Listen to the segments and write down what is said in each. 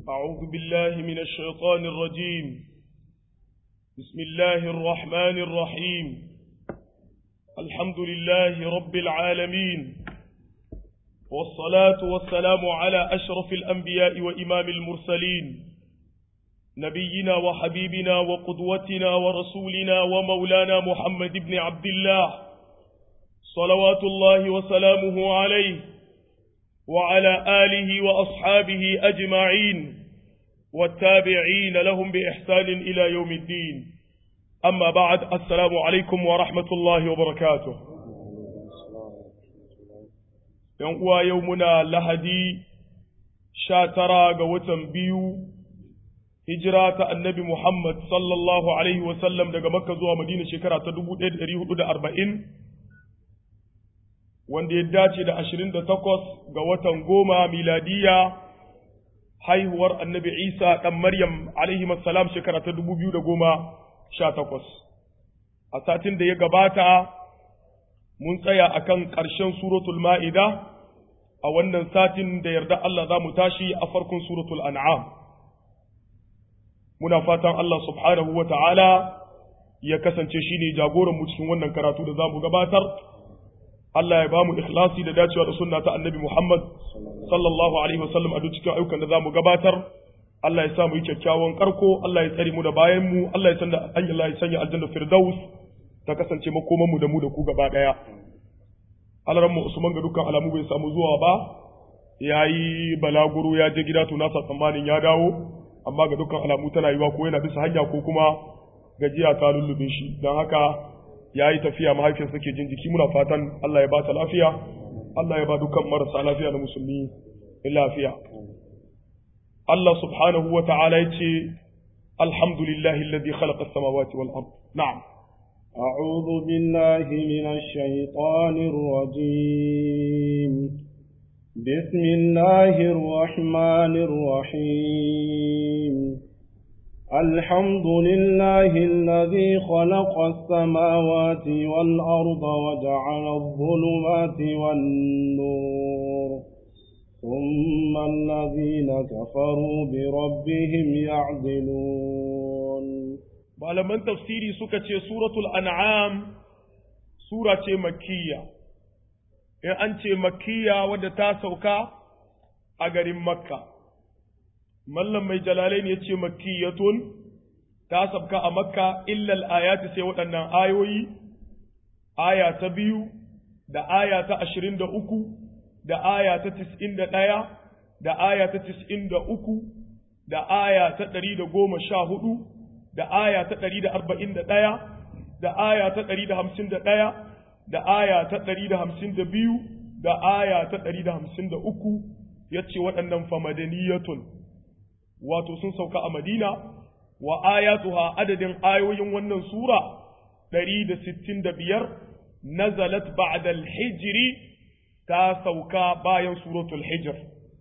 أعوذ بالله من الشيطان الرجيم بسم الله الرحمن الرحيم الحمد لله رب العالمين والصلاة والسلام على أشرف الأنبياء وإمام المرسلين نبينا وحبيبنا وقدوتنا ورسولنا ومولانا محمد بن عبد الله صلوات الله وسلامه عليه وعلى آله وأصحابه أجمعين والتابعين لهم بإحسان إلى يوم الدين أما بعد السلام عليكم ورحمة الله وبركاته يوم يومنا لهدي شاترا قوة بيو هجرة النبي محمد صلى الله عليه وسلم daga Makka zuwa Madina shekara ta 1440 wanda ya dace da ashirin da takwas ga watan goma miladiya haihuwar annabi isa ɗan maryam alaihi salam shekara ta dubu biyu da goma sha takwas a satin da ya gabata mun tsaya a kan ƙarshen suratul ma'ida a wannan satin da yarda Allah za mu tashi a farkon suratul an'am muna fatan Allah subhanahu wa ta'ala ya kasance shi ne jagoranmu cikin wannan karatu da za mu gabatar Allah ya ba mu ikhlasi da dacewa da sunna ta annabi Muhammad sallallahu alaihi wasallam a duk cikin ayyukan da za mu gabatar Allah ya sa mu yi kyakkyawan karko Allah ya tsare mu da bayan mu Allah ya sanya Allah ya sanya aljanna firdaus ta kasance makoman mu da mu da ku gaba daya Alaran mu Usman ga dukkan alamu bai samu zuwa ba yayi balaguro ya je gida to nasa tsammanin ya dawo amma ga dukkan alamu tana yiwa ko yana bisa hanya ko kuma gajiya ta lullube shi don haka ya yi tafiya mahaifiyarsa ke jin jiki muna fatan Allah ya ba ta lafiya Allah ya ba dukkan marasa lafiya na musulmi lafiya Allah subhanahu wa ta'ala ya ce alhamdulillahi alladhi khalaqa as-samawati wal ard na'am أعوذ بالله من الشيطان الرجيم بسم الله الرحمن الرحيم الحمد لله الذي خلق السماوات والأرض وجعل الظلمات والنور ثم الذين كفروا بربهم يعدلون malaman tafsiri suka ce suratul an'am sura ce makkiya in an ce makkiya wadda ta sauka a garin makka mallam mai jalalain ya ce makkiyatun ta sabka a makka illal ayati sai waɗannan ayoyi aya ta biyu da aya ta ashirin da uku da aya ta tis'in da ɗaya da aya ta tis'in da uku da aya ta ɗari da goma sha hudu da aya ta ɗari da arba'in da ɗaya da aya ta ɗari da hamsin da ɗaya da aya ta ɗari da hamsin da biyu da aya ta ɗari da hamsin da uku ya ce waɗannan famadaniyatun wato sun sauka a Madina wa ayatuha adadin ayoyin wannan sura 165 nazalat ba'da al-hijri ta sauka bayan suratul hijr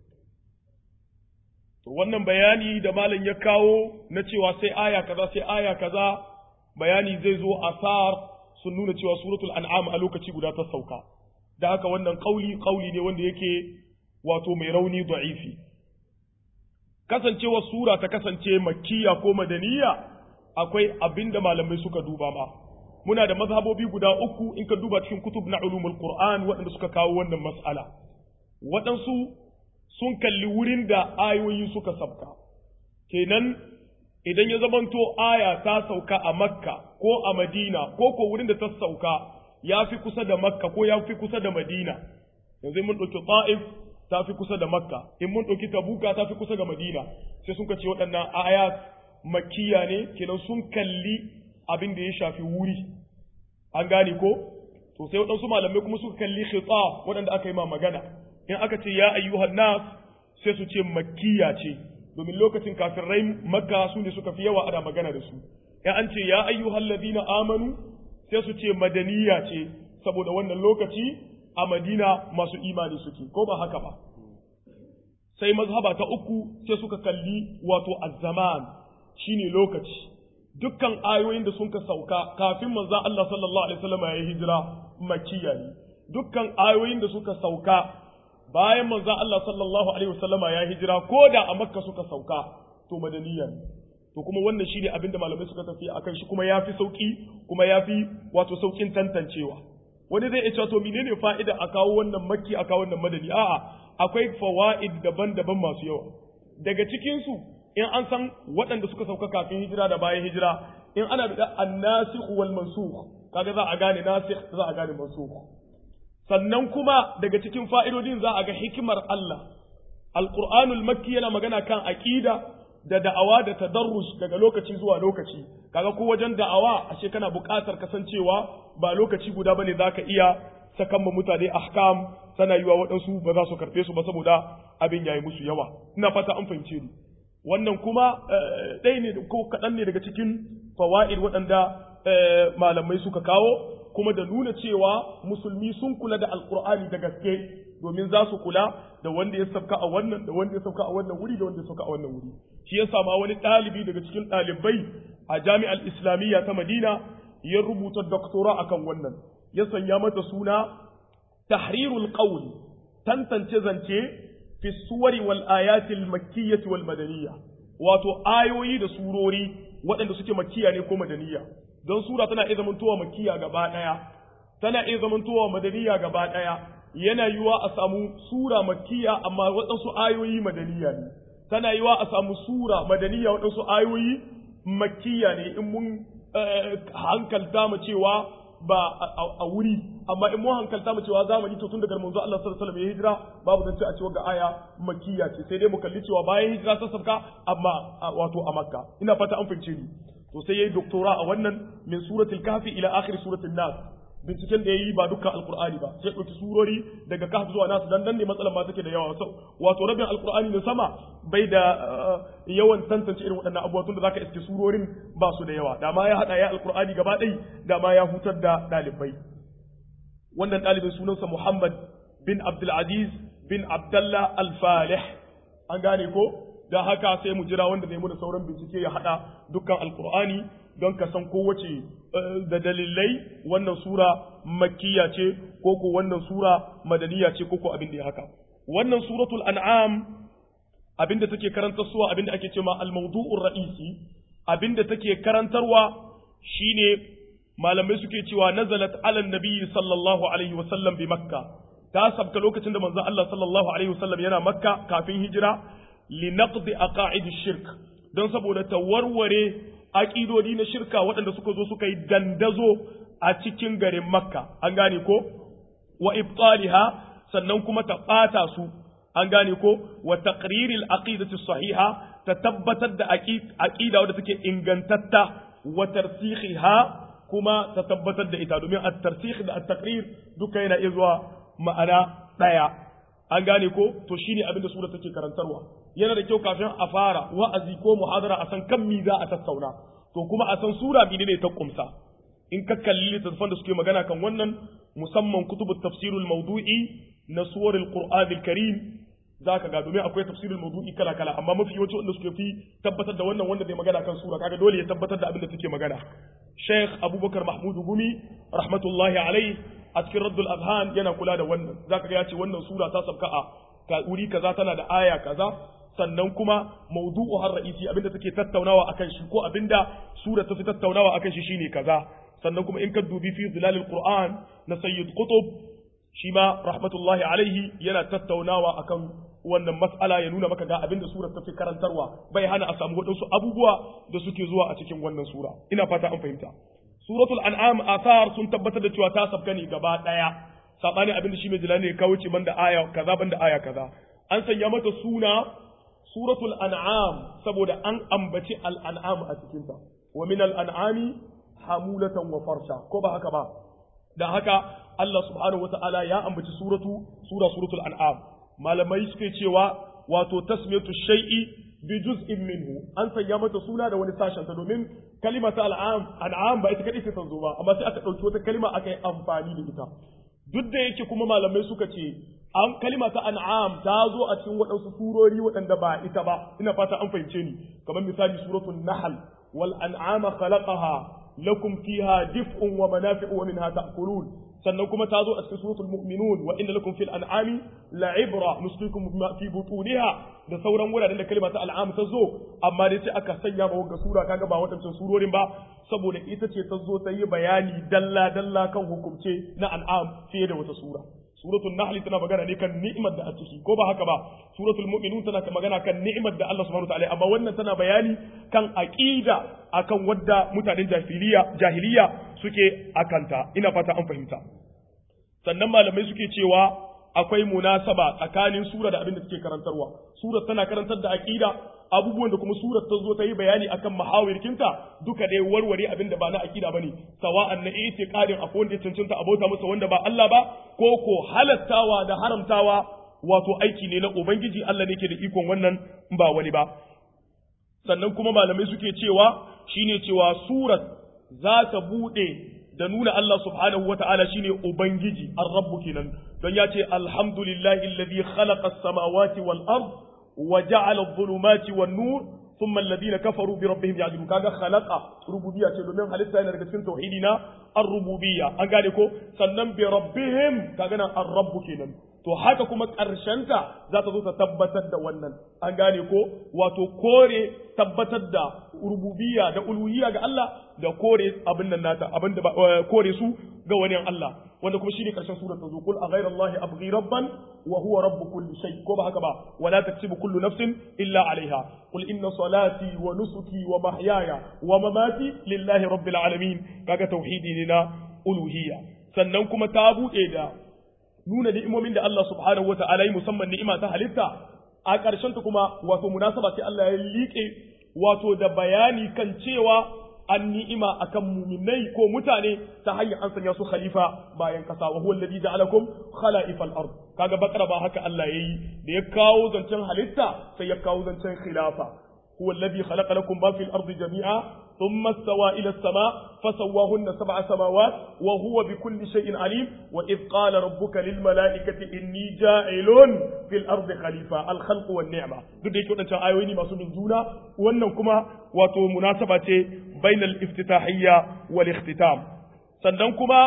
to wannan bayani da malam ya kawo na cewa sai aya kaza sai aya kaza bayani zai zo asar sun nuna cewa suratul an'am a lokaci guda ta sauka da haka wannan kauli kauli ne wanda yake wato mai rauni da'ifi kasancewar sura ta kasance makkiya ko madaniya akwai abin da malamai suka duba ma muna da mazhabobi guda uku in ka duba cikin kutub na ulumul qur'an waɗanda suka kawo wannan mas'ala waɗansu sun kalli wurin da ayoyi suka sabka kenan idan ya zamanto aya ta sauka a makka ko a madina ko ko wurin da ta sauka ya fi kusa da makka ko ya fi kusa da madina yanzu mun ɗauki ta'if ta fi kusa da makka in mun ɗauki tabuka ta fi kusa ga madina sai sun ce waɗannan ayat makkiya ne kenan sun kalli abin da ya shafi wuri an gane ko to sai waɗansu malamai kuma suka kalli khita waɗanda aka yi ma magana in aka ce ya ayyuhan nas sai su ce makkiya ce domin lokacin kafirai makka su ne suka fi yawa ana magana da su in an ce ya ayyuhal ladina amanu sai su ce madaniya ce saboda wannan lokaci a madina masu imani suke ko ba haka ba sai mazhaba ta uku sai suka kalli wato azzaman shine lokaci dukkan ayoyin da sun ka sauka kafin manzon Allah sallallahu alaihi wasallam ya yi hijira makkiya ne dukkan ayoyin da suka sauka bayan manzon Allah sallallahu alaihi wasallama ya hijira ko da a makka suka sauka to madaniya ne to kuma wannan shine abin da malamai suka tafi akan shi kuma yafi sauki kuma yafi wato saukin tantancewa wani zai iya cewa to menene fa'ida a kawo wannan makki a kawo wannan madani a'a akwai fawaid daban-daban masu yawa daga cikin su in an san waɗanda suka sauka kafin hijira da bayan hijira in ana da annasikh wal mansukh kaga za a gane nasikh za a gane mansukh sannan kuma daga cikin fa'idodin za a ga hikimar Allah alqur'anul makki yana magana kan aqida da da'awa da tadarrush daga lokaci zuwa lokaci kaga ko wajen da'awa ashe kana buƙatar kasancewa ba lokaci guda bane zaka iya sakan ma mutane ahkam sana yiwa waɗansu ba za su karɓe su ba saboda abin yayi musu yawa ina fata an fahimce ni wannan kuma ɗaya ne ko kaɗan ne daga cikin fawa'id waɗanda malamai suka kawo kuma da nuna cewa musulmi sun kula da alkur'ani da gaske domin za su kula da wanda ya sauka a wannan da wanda ya sauka a wannan wuri da wanda ya sauka a wannan wuri shi ya sama wani ɗalibi daga cikin ɗalibai a jami'ar islamiyya ta madina ya rubuta doktora akan wannan ya sanya mata suna tahrirul qawl tantance zance fi suwari wal ayatil makkiyyati wal madaniyya wato ayoyi da surori waɗanda suke makkiya ne ko madaniya don sura tana iya zamantowa makkiya gaba ɗaya tana iya zamantowa madaniya gaba ɗaya yana yiwa a samu sura makkiya amma waɗansu ayoyi madaniya ne tana yiwa a samu sura madaniya waɗansu ayoyi makkiya ne in mun hankalta mu cewa ba a wuri amma in mun hankalta mu cewa zamani to tun daga manzo Allah sallallahu alaihi wasallam ya hijira babu zance a cewa ga aya makkiya ce sai dai mu kalli cewa bayan hijira ta sabka amma wato a makka ina fata an fahimce ni to sai yayi doktora a wannan min suratul kahfi ila akhir suratul nas binciken da yayi ba dukkan alqur'ani ba sai dauki surori daga kahf zuwa nas dan dan ne matsalan ma take da yawa wato rabin alqur'ani da sama bai da yawan tantance irin waɗannan abubuwa tun da zaka iske surorin ba su da yawa da ma ya hada ya alqur'ani gaba ɗai da ma ya hutar da ɗalibai wannan ɗalibin sunansa Muhammad bin Abdul Aziz bin Abdullah Al-Falih an gane ko da haka sai mu jira wanda zai mu da sauran bincike ya hada dukkan alqur'ani don ka san kowace da dalilai wannan sura makkiya ce ko ko wannan sura madaniya ce ko ko abin da ya haka wannan suratul an'am abinda take karantar suwa abinda ake cewa al-mawdu'ur ra'isi abinda take karantarwa shine malamai suke cewa nazalat ala nabiyyi sallallahu alaihi wa sallam bi makka ta sabka lokacin da manzon Allah sallallahu alaihi wa sallam yana makka kafin hijira li naqdi aqaid shirk don saboda ta warware aƙidodi na shirka waɗanda suka zo suka yi dandazo a cikin garin makka an gane ko wa ibtaliha sannan kuma ta ɓata su an gane ko wa taqriril aqidati sahiha ta tabbatar da aqida wadda take ingantatta wa tarsikhiha kuma ta tabbatar da ita domin at-tarsikh da at-taqrir duka yana iya zuwa ma'ana daya an gane ko to shine abin da sura take karantarwa yana da kyau kafin a fara wa'azi ko muhadara a san kan mi za a tattauna to kuma a san sura bi ne ta kumsa in ka kalli littattafan da suke magana kan wannan musamman kutubut tafsirul mawdu'i na suwaril qur'anil karim zaka ga domin akwai tafsirul mawdu'i kala kala amma mafi yawanci wanda suke fi tabbatar da wannan wanda bai magana kan sura kaga dole ya tabbatar da abin da take magana Sheikh Abubakar Mahmud Gumi rahmatullahi alaihi a cikin Raddul Azhan yana kula da wannan zaka ga ya ce wannan sura ta sabka a wuri kaza tana da aya kaza sannan kuma mawdu'u har ra'isi abinda take tattaunawa akan shi ko abinda sura ta fi tattaunawa akan shi shine kaza sannan kuma in ka dubi fi zilalil qur'an na sayyid qutb shi ma rahmatullahi alaihi yana tattaunawa akan wannan mas'ala ya nuna maka ga abinda sura ta fi karantarwa bai hana a samu wadansu abubuwa da suke zuwa a cikin wannan sura ina fata an fahimta suratul an'am athar sun tabbatar da cewa ta sabka ne gaba daya sabani abinda shi mai jilani ya kawo ce banda aya kaza banda aya kaza an sanya mata suna suratul an'am saboda an ambaci al'an'am a cikinta wa min al'an'ami hamulatan wa farsha ko ba haka ba da haka Allah subhanahu wata'ala ya ambaci suratu sura suratul an'am malamai suke cewa wato tasmiyatu shay'i bi juz'in minhu an sanya mata suna da wani sashen ta domin kalimata al'am an'am ba ita kadai ta zo ba amma sai aka dauki wata kalima aka yi amfani da ita duk da yake kuma malamai suka ce an kalima ta an'am ta zo a cikin waɗansu surori waɗanda ba ita ba ina fata an fahimce ni kamar misali suratul nahl wal an'ama khalaqaha lakum fiha dif'un wa manafi'u wa minha ta'kulun sannan kuma ta zo a cikin suratul mu'minun wa inna lakum fil an'ami la'ibra nusqikum mimma fi butuniha da sauran wuraren da kalma ta al'am ta zo amma dai sai aka sanya ma wagga sura kaga ba wadancan surorin ba saboda ita ce ta zo ta yi bayani dalla dalla kan hukumce na an'am fiye da wata sura suratul nahl tana magana ne kan ni'imar da a ciki ko ba haka ba suratul mu'minun tana magana kan ni'imar da Allah subhanahu wataala amma wannan tana bayani kan aqida akan wadda mutanen jahiliya jahiliya suke akanta ina fata an fahimta sannan malamai suke cewa akwai munasaba tsakanin sura da abin da suke karantarwa sura tana karantar da aqida abubuwan da kuma surar ta zo ta yi bayani akan mahawirkinta duka dai warware abin da ba na aqida bane sawa'an na itiqadin akwai wanda ya cancanta abota masa wanda ba Allah ba ko ko halattawa da haramtawa wato aiki ne na ubangiji Allah ne ke da ikon wannan ba wani ba sannan kuma malamai suke cewa shine cewa surat za ta bude da nuna Allah subhanahu wa ta'ala shine ubangiji ar-rabbu kenan don ya ce alhamdulillahi alladhi khalaqa as-samawati wal ard وجعل الظلمات والنور ثم الذين كفروا بربهم يعدلون كاغا خلق ربوبيه ce domin halitta yana daga cikin tauhidi na ar-rububiyya an gane ko sannan bi rabbihim kaga nan ar-rabb kenan to haka kuma karshenta za ta zo ta tabbatar da wannan an gane ko wato kore tabbatar da rububiyya da uluhiyya ga Allah da kore abin nan nata abin da kore su ga wani Allah wanda kuma shine karshen surar ta zo kul a ghayra Allah abghi rabban wa huwa rabb kulli shay ko ba haka ba wala taktubu kullu nafsin illa alaiha qul inna salati wa nusuki wa mahyaya wa mamati lillahi rabbil alamin kaga tauhidi ne na uluhiyya sannan kuma ta bude da nuna ni'imomin da Allah subhanahu wata'ala yi musamman ni'ima ta halitta a ƙarshen ta kuma wato munasaba sai Allah ya liƙe wato da bayani kan cewa an ni'ima akan muminai ko mutane ta hanyar an sanya su khalifa bayan kasa wa huwa alladhi ja'alakum khala'ifal ard kaga bakara ba haka Allah yayi da ya kawo zancen halitta sai ya kawo zancen khilafa huwa alladhi khalaqa lakum ma fil ardi jami'a ثم استوى إلى السماء فسواهن سبع سماوات وهو بكل شيء عليم وإذ قال ربك للملائكة إني جاعل في الأرض خليفة الخلق والنعمة duk da yake waɗancan ayoyi masu bin juna wannan kuma wato munasaba ce bainal iftitahiyya wal ikhtitam sannan kuma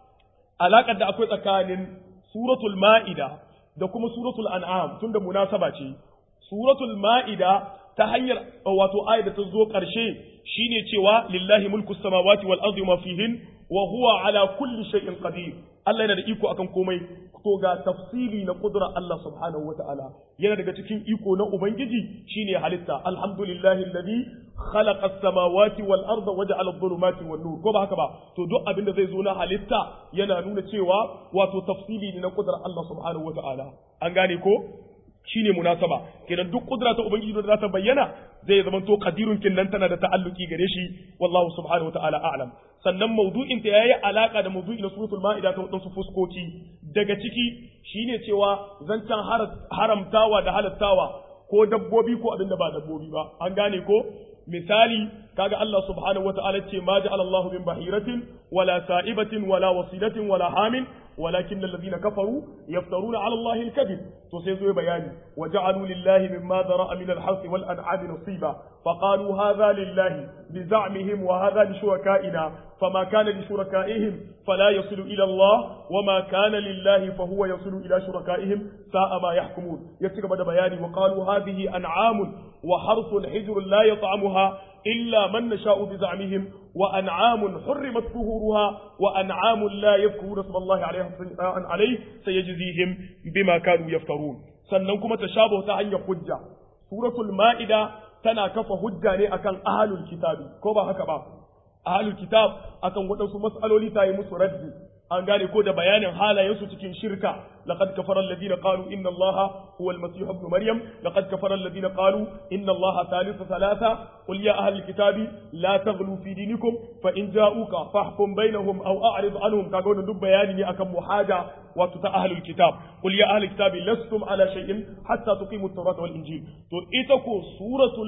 alaƙar da akwai tsakanin suratul ma'ida da kuma suratul an'am tunda munasaba ce suratul ma'ida ta hanyar wato ayat da ta zo ƙarshe shine cewa lillahi mulku samawati wal ardi ma fihin wa huwa ala kulli shay'in qadir Allah yana da iko akan komai to ga tafsili na kudura Allah subhanahu wa ta'ala yana daga cikin iko na ubangiji shine halitta alhamdulillahi alladhi khalaqa as-samawati wal arda wa ja'ala adh-dhulumati wan nur ko ba haka ba to duk abin da zai zo na halitta yana nuna cewa wato tafsili ne na kudura Allah subhanahu wa ta'ala an gane ko shine munasaba kenan duk kudura ta ubangiji da za ta bayyana zai zama to qadirun kinnan tana da ta'alluki gare shi wallahu subhanahu wa ta'ala a'lam sannan mawdu'in ta yayi alaka da mawdu'i na suratul ma'ida ta wadansu fuskoki daga ciki shine cewa zancan haramtawa da halattawa ko dabbobi ko abinda ba dabbobi ba an gane ko misali kaga Allah subhanahu wa ta'ala ce ma ja'ala Allahu min bahiratin wala sa'ibatin wala wasilatin wala hamin ولكن الذين كفروا يفترون على الله الكذب تسيزوا بياني وجعلوا لله مما ذرأ من الحرث والأنعام نصيبا فقالوا هذا لله بزعمهم وهذا لشركائنا فما كان لشركائهم فلا يصل إلى الله وما كان لله فهو يصل إلى شركائهم ساء ما يحكمون يكتب بياني وقالوا هذه أنعام وحرث حجر لا يطعمها إلا من نشاء بزعمهم وأنعام حرمت ظهورها وأنعام لا يذكرون اسم الله عليه عليه سيجزيهم بما كانوا يفترون سننكم تشابه تعني حجة سورة المائدة تنا كف حجة أكن أهل الكتاب كوبا هكذا أهل الكتاب أكن ودنسوا مسألة لتاي مسردي an gane ko da bayanin halayensu cikin shirka laqad kafara alladhina qalu inna allaha huwa almasih ibn maryam laqad kafara alladhina qalu inna allaha thalithu thalatha qul ya ahli alkitabi la taghlu fi dinikum fa in ja'uka fahkum bainahum aw a'rid anhum kaga wannan duk bayani ne akan muhaja wato ta ahli alkitab qul ya ahli alkitabi lastum ala shay'in hatta tuqimu at-taurata wal injil to ita ko suratul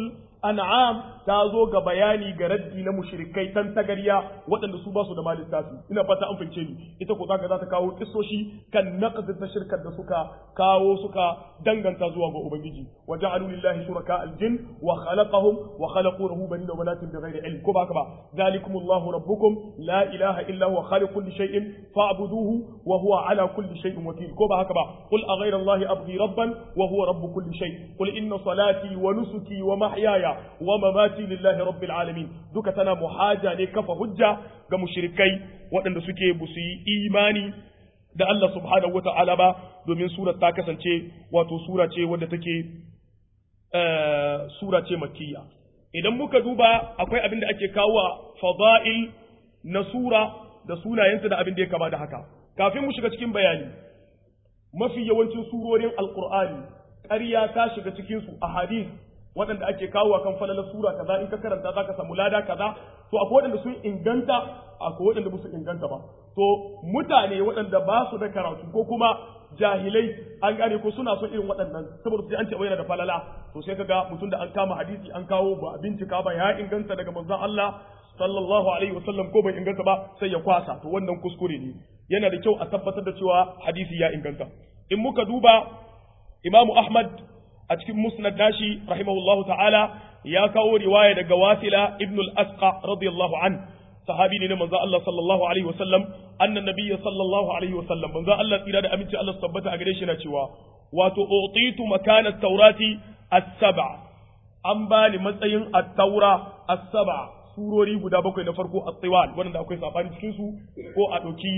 an'am ta zo ga bayani ga raddi na mushrikai tan tagarya waɗanda su ba su da ma littafi ina fata an fince ni ita ko zaka za ta kawo kissoshi kan naqd ta shirkar da suka kawo suka danganta zuwa ga ubangiji wa ja'alu lillahi shuraka al-jin wa khalaqahum wa khalaqu lahu banina wa banatin bighairi ilm ko ba haka ba zalikumullahu rabbukum la ilaha illa huwa khaliqu kulli shay'in fa'buduhu wa huwa ala kulli shay'in wakil ko ba haka ba qul aghayra allahi abghi rabban wa huwa rabb kulli shay qul inna salati wa nusuki wa mahyaya wa mamati lillahi rabbil alamin duka tana muhaja ne kafa hujja ga mushrikai waɗanda suke busu yi imani da Allah subhanahu wata'ala ba domin surar ta kasance wato sura ce wadda take sura ce makkiya idan muka duba akwai abin da ake kawo fada'il na sura da sunayenta da abin da ya kama da haka kafin mu shiga cikin bayani mafi yawancin surorin alqur'ani ƙarya ta shiga cikin su a hadith waɗanda ake kawo kan falalar sura kaza in ka karanta za ka samu lada kaza to akwai waɗanda sun inganta akwai waɗanda ba su inganta ba to mutane waɗanda ba su da karatu ko kuma jahilai an gane ko suna son irin waɗannan saboda sai an ce yana da falala to sai kaga mutum da an kama hadisi an kawo ba bincika ba ya inganta daga manzon Allah sallallahu alaihi wasallam ko bai inganta ba sai ya kwasa to wannan kuskure ne yana da kyau a tabbatar da cewa hadisi ya inganta in muka duba Imamu Ahmad a cikin musnad nashi rahimahullahu ta'ala ya kawo riwaya daga wasila ibn al-asqa radiyallahu an sahabi ne na manzo Allah sallallahu alaihi wasallam annan nabiyyi sallallahu alaihi wasallam manzo Allah tsira da aminci Allah tabbata a gare shi na cewa wato utitu makana taurati as-sab'a an bani matsayin at-taura as-sab'a surori guda bakwai na farko at-tiwal wanda akwai sabani cikin su ko a doki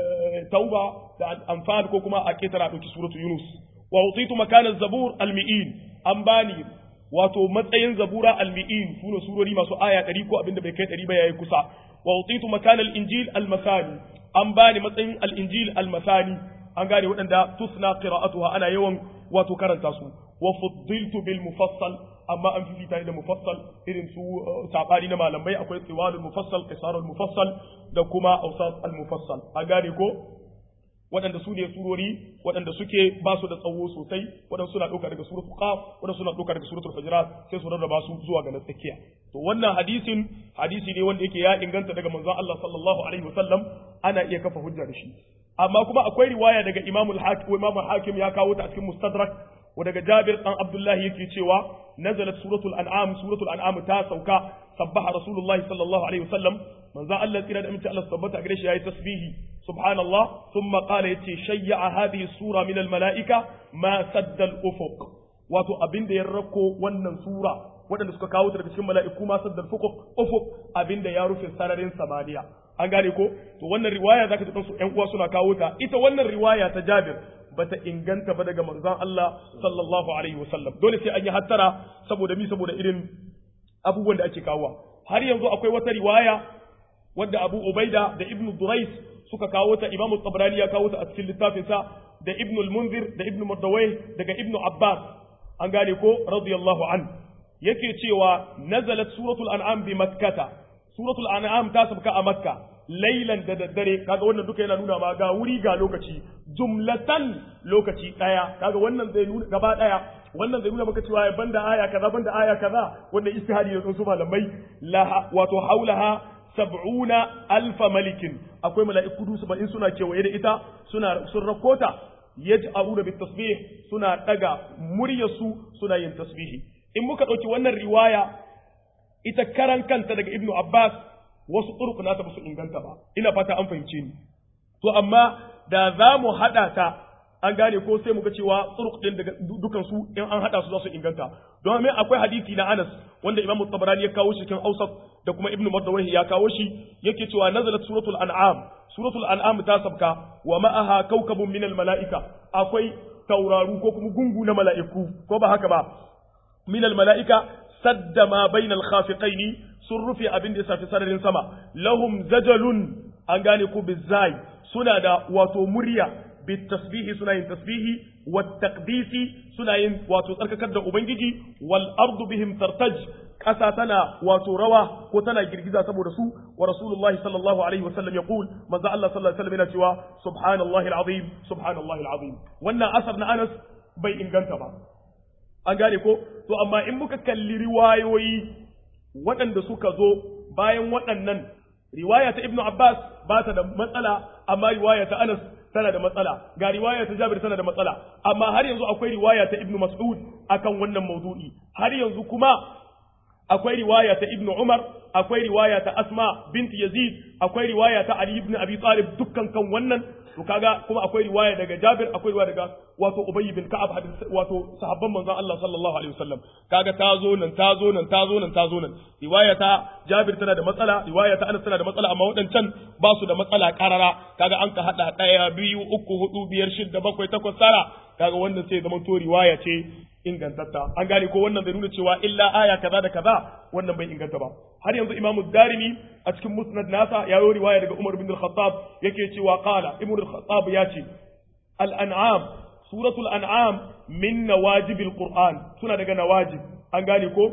tauba da anfal ko kuma a ketara doki suratu yunus wa utitu makana zabur al-mi'in an bani wato matsayin zabura al-mi'in sune surori masu aya 100 ko abinda bai kai 100 ba yayi kusa wa utitu makana al-injil al-masani an bani matsayin al-injil al-masani an gane waɗanda tusna qira'atuha ana yawan wato karanta su wa fuddiltu bil mufassal amma an fifita da mufassal irin su sabani na malamai akwai tiwalul mufassal qisarul mufassal da kuma awsat al mufassal an gane ko waɗanda su ne surori waɗanda suke ba su da tsawo sosai waɗanda suna ɗauka daga suratul qaf waɗanda suna ɗauka daga suratul hujurat sai su rarraba su zuwa ga na tsakiya to wannan hadisin hadisi ne wanda yake ya inganta daga manzon Allah sallallahu alaihi wasallam ana iya kafa hujja da shi amma kuma akwai riwaya daga Imam al-Hakim Imam al-Hakim ya kawo ta a cikin Mustadrak wa daga Jabir dan Abdullah yake cewa nazalat suratul an'am suratul an'am ta sauka sabbaha rasulullahi sallallahu alaihi wasallam manzon Allah tsira da aminci Allah tabbata gare shi yayi tasbihi سبحان الله ثم قال يتي شيع هذه السورة من الملائكة ما سد الأفق wato abin da ya rako wannan sura waɗanda suka kawo ta daga cikin mala'iku ma saddar fukuq ufuk abin da ya rufe sararin samaniya an gane ko to wannan riwaya zaka ji su ƴan uwa suna kawo ta ita wannan riwaya ta Jabir bata inganta ba daga manzon Allah sallallahu alaihi wasallam dole sai an yi hattara saboda mi saboda irin abubuwan da ake kawo har yanzu akwai wata riwaya wadda Abu Ubaida da Ibn Durais suka kawo ta Imam Tabrani ya kawo ta a cikin littafinsa da Ibn al-Munzir da Ibn Mardawai daga Ibn Abbas an gane ko radiyallahu an yake cewa nazalat suratul an'am bi makkata suratul an'am ta sabka a makka lailan da daddare kaga wannan duka yana nuna ma ga wuri ga lokaci jumlatan lokaci daya kaga wannan zai nuna gaba daya wannan zai nuna maka cewa banda aya kaza banda aya kaza wannan istihadi ne su malamai la wato haulaha sab'una alfa malikin akwai mala'iku dusu ba in suna kewaye da ita suna sun rakota yaj'aru bit tasbih suna daga muryarsu suna yin tasbihi in muka dauki wannan riwaya ita karan kanta daga ibnu abbas wasu turku nata basu inganta ba ina fata an fahimce ni to amma da za mu hada ta an gane ko sai muga cewa turuk din daga dukan su in an hada su za su inganta don me akwai hadisi na Anas wanda Imam Tabarani ya kawo shi cikin Awsat da kuma Ibn Mardawahi ya kawo shi yake cewa nazalat suratul an'am suratul an'am ta sabka wa ma'aha kawkabun min al mala'ika akwai tauraru ko kuma gungu na mala'iku ko ba haka ba min al mala'ika sadda ma bainal khafiqaini sun rufe abin da ya safi sararin sama lahum zajalun an gane ko bizai suna da wato murya بالتسبيح سنة تسبيح والتقديس سنة واتو ترككر دا أبنجي والأرض بهم ترتج ƙasa tana wato rawa ko tana girgiza saboda su wa rasulullahi sallallahu alaihi wasallam ya qul manzo Allah sallallahu alaihi wasallam yana cewa subhanallahi alazim subhanallahi alazim wannan asar na Anas bai inganta ba an gane ko to amma in muka kalli riwayoyi waɗanda suka zo bayan waɗannan riwaya ta ibnu abbas ba ta da matsala amma riwaya ta anas tana da matsala ga riwaya ta jabir tana da matsala amma har yanzu akwai riwaya ta ibnu mas'ud akan wannan maudu'i har yanzu kuma akwai riwaya ta ibnu umar akwai riwaya ta asma binti yazid akwai riwaya ta ali ibn abi talib dukkan kan wannan to kaga kuma akwai riwaya daga jabir akwai riwaya daga wato ubay bin ka'ab hadis wato sahabban manzon Allah sallallahu alaihi wasallam kaga ta zo nan ta zo nan ta zo nan ta zo nan riwaya ta jabir tana da matsala riwaya ta anas tana da matsala amma waɗancan ba su da matsala karara kaga an ka hada ɗaya biyu uku hudu biyar shidda bakwai takwas tara kaga wannan sai zama to riwaya ce ingantatta an gane ko wannan bai nuna cewa illa aya kaza da kaza wannan bai inganta ba har yanzu imamu darimi a cikin musnad nasa ya yi riwaya daga umar bin al-khattab yake cewa qala ibn al-khattab ya ce al-an'am suratul an'am min nawajibil qur'an suna daga nawajib an gane ko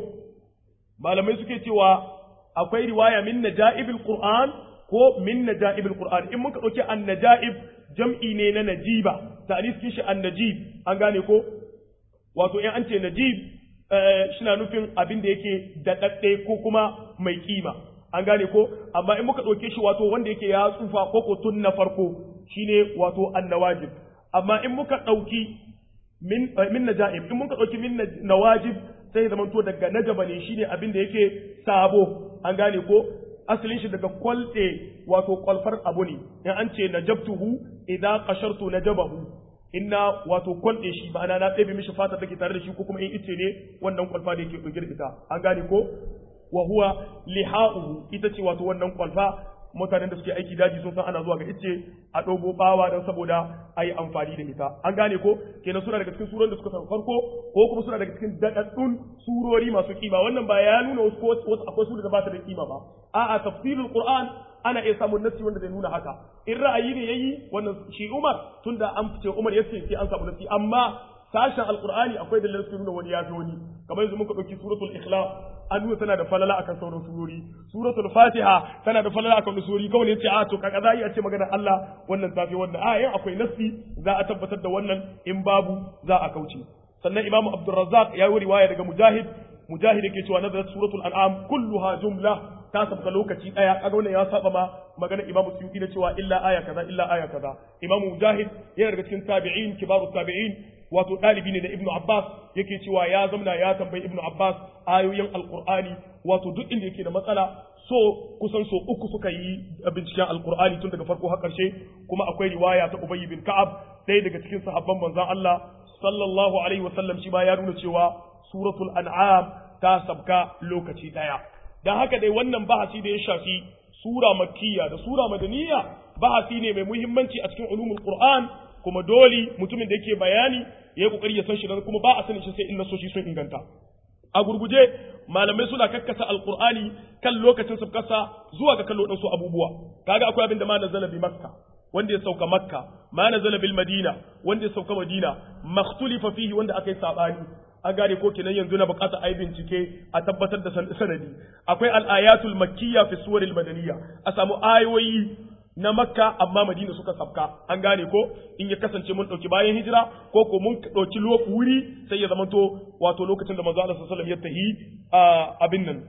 malamai suke cewa akwai riwaya min najaibil qur'an ko min najaibil qur'an in muka dauki an najaib jam'i ne na najiba ta'anis kishi an najib an gane ko wato in an ce najib shina nufin abin da yake daɗaɗɗe ko kuma mai kima an gane ko amma in muka ɗauke shi wato wanda yake ya tsufa ko ko tun na farko shine wato annawajib amma in muka ɗauki min min najaib in muka ɗauki min nawajib sai zaman to daga najaba ne shine abin da yake sabo an gane ko asalin shi daga kwalte wato kwalfar abu ne in an ce najabtuhu idan qashartu najabahu inna wato kwalɗe shi ma'ana na ɗebe mishi fata take tare da shi ko kuma in ice ne wannan kwalfa da yake ɗauke da ita an gane ko wa huwa liha'uhu ita ce wato wannan kwalfa mutanen da suke aiki daji sun san ana zuwa ga ice a ɗogo bawa don saboda a yi amfani da ita an gane ko kenan suna daga cikin surorin da suka san farko ko kuma suna daga cikin daɗaɗɗun surori masu kima wannan ba ya nuna wasu wasu akwai sura da ba ta da kima ba a'a tafsirul qur'an ana iya samun nassi wanda zai nuna haka in ra'ayi ne yayi wannan shi Umar tunda an fice Umar yace sai an samu nassi amma sashen alqur'ani akwai dalilin su nuna wani ya fi wani kamar yanzu muka dauki suratul ikhlas an nuna tana da falala akan sauran surori suratul fatiha tana da falala akan surori kawai ne yace a to kaga za a ce maganar Allah wannan tafi wannan a yan akwai nassi za a tabbatar da wannan in babu za a kauce sannan imamu abdurrazzaq ya yi riwaya daga mujahid mujahid yake cewa nazarat suratul an'am kulluha jumla ta sabka lokaci daya kaga wannan ya saba ma magana Imam Suyuti na cewa illa aya kaza illa aya kaza Imam Mujahid yana daga cikin tabi'in kibaru tabi'in wato dalibi ne da Ibn Abbas yake cewa ya zamna ya tambayi Ibn Abbas ayoyin Alqur'ani wato duk inda yake da matsala so kusan so uku suka yi binciken Alqur'ani tun daga farko har karshe kuma akwai riwaya ta Ubay bin Ka'ab ɗaya daga cikin sahabban manzon Allah sallallahu alaihi wasallam shi ma ya nuna cewa suratul an'am ta sabka lokaci daya dan haka dai wannan bahasi da ya shafi sura makkiya da sura madaniya bahasi ne mai muhimmanci a cikin ulumul qur'an kuma dole mutumin da yake bayani ya yi kokari ya san shi da kuma ba a sanin shi sai in nasoshi sun inganta a gurguje malamai suna kakkasa alqur'ani kan lokacin sabkasa zuwa ga kallo su abubuwa kaga akwai abin da ma nazala bi makka wanda ya sauka makka ma nazala bil madina wanda ya sauka madina makhtulifa fihi wanda aka yi sabani an gane ko kenan yanzu na bukata a yi bincike a tabbatar da sanadi akwai al'ayatul makkiya fi suwaril madaniya a samu ayoyi na makka amma madina suka sabka an gane ko in ya kasance mun dauki bayan hijira ko ko mun dauki wuri sai ya zamanto wato lokacin da manzo Allah sallallahu alaihi wasallam ya tahi abin nan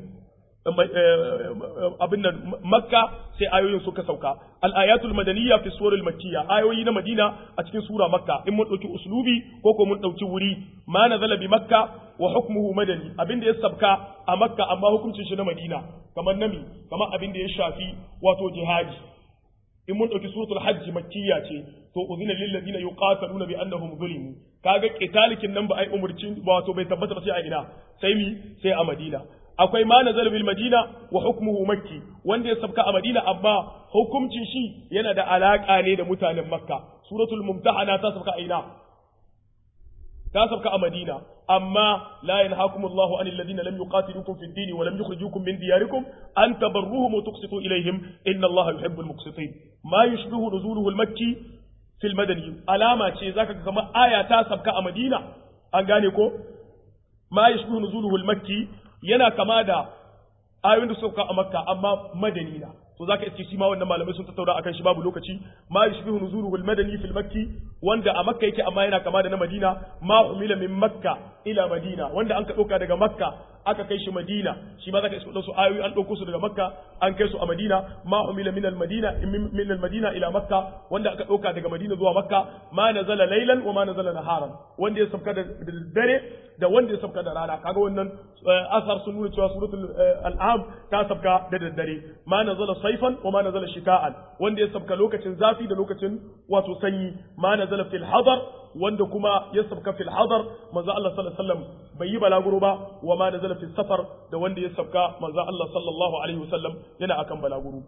abin nan makka sai ayoyin suka sauka al-ayatul madaniyya fi suril makkiya ayoyi na madina a cikin sura makka in mun dauki uslubi ko ko mun dauki wuri ma nazala bi makka wa hukmuhu madani abin da ya sabka a makka amma hukuncin shi na madina kamar nami kamar abin da ya shafi wato jihadi in mun dauki suratul hajj makkiya ce to uzina lil ladina yuqataluna bi annahum zulimu kaga qitalikin nan ba ai umurci wato bai tabbata ba sai a ina sai mi sai a madina akwai ma nazal bil madina wa hukmuhu makki wanda ya sabka a madina amma hukuncin shi yana da alaka ne da mutanen makka suratul mumtahana ta sabka a ina ta sabka a madina amma la yanhaakum Allahu anil ladina lam yuqatilukum fid din wa lam yukhrijukum min diyarikum an tabarruhum wa tuqsitu ilayhim inna Allaha yuhibbul muqsitin ma yushbihu nuzuluhu al makki fil madani alama ce zaka ga kamar aya ta sabka a madina an gane ko ma yushbihu nuzuluhu al makki yana kama da ayoyin da suka a makka amma madani na to zaka iske shi ma wannan malamai sun tattauna akan shi babu lokaci ma yushbihu nuzuluhu al-madani fil makki wanda a makka yake amma yana kama da na madina ma umila min makka ila madina wanda an ka dauka daga makka aka kai shi madina shi ma zaka iske su ayoyi an dauko su daga makka an kai su a madina ma umila min al-madina min al-madina ila makka wanda aka dauka daga madina zuwa makka ma nazala laylan wa ma nazala naharan wanda ya sabka da dare da wanda ya sabka da rana kaga wannan asar sun nuna cewa suratul al'am ta sabka da daddare ma nazala saifan wa ma nazala shita'an wanda ya sabka lokacin zafi da lokacin wato sanyi ma nazala fil hadar wanda kuma ya sabka fil hadar manzo Allah sallallahu alaihi wasallam bai yi balaguro ba wa ma nazala fil safar da wanda ya sabka manzo Allah sallallahu alaihi wasallam yana akan balaguro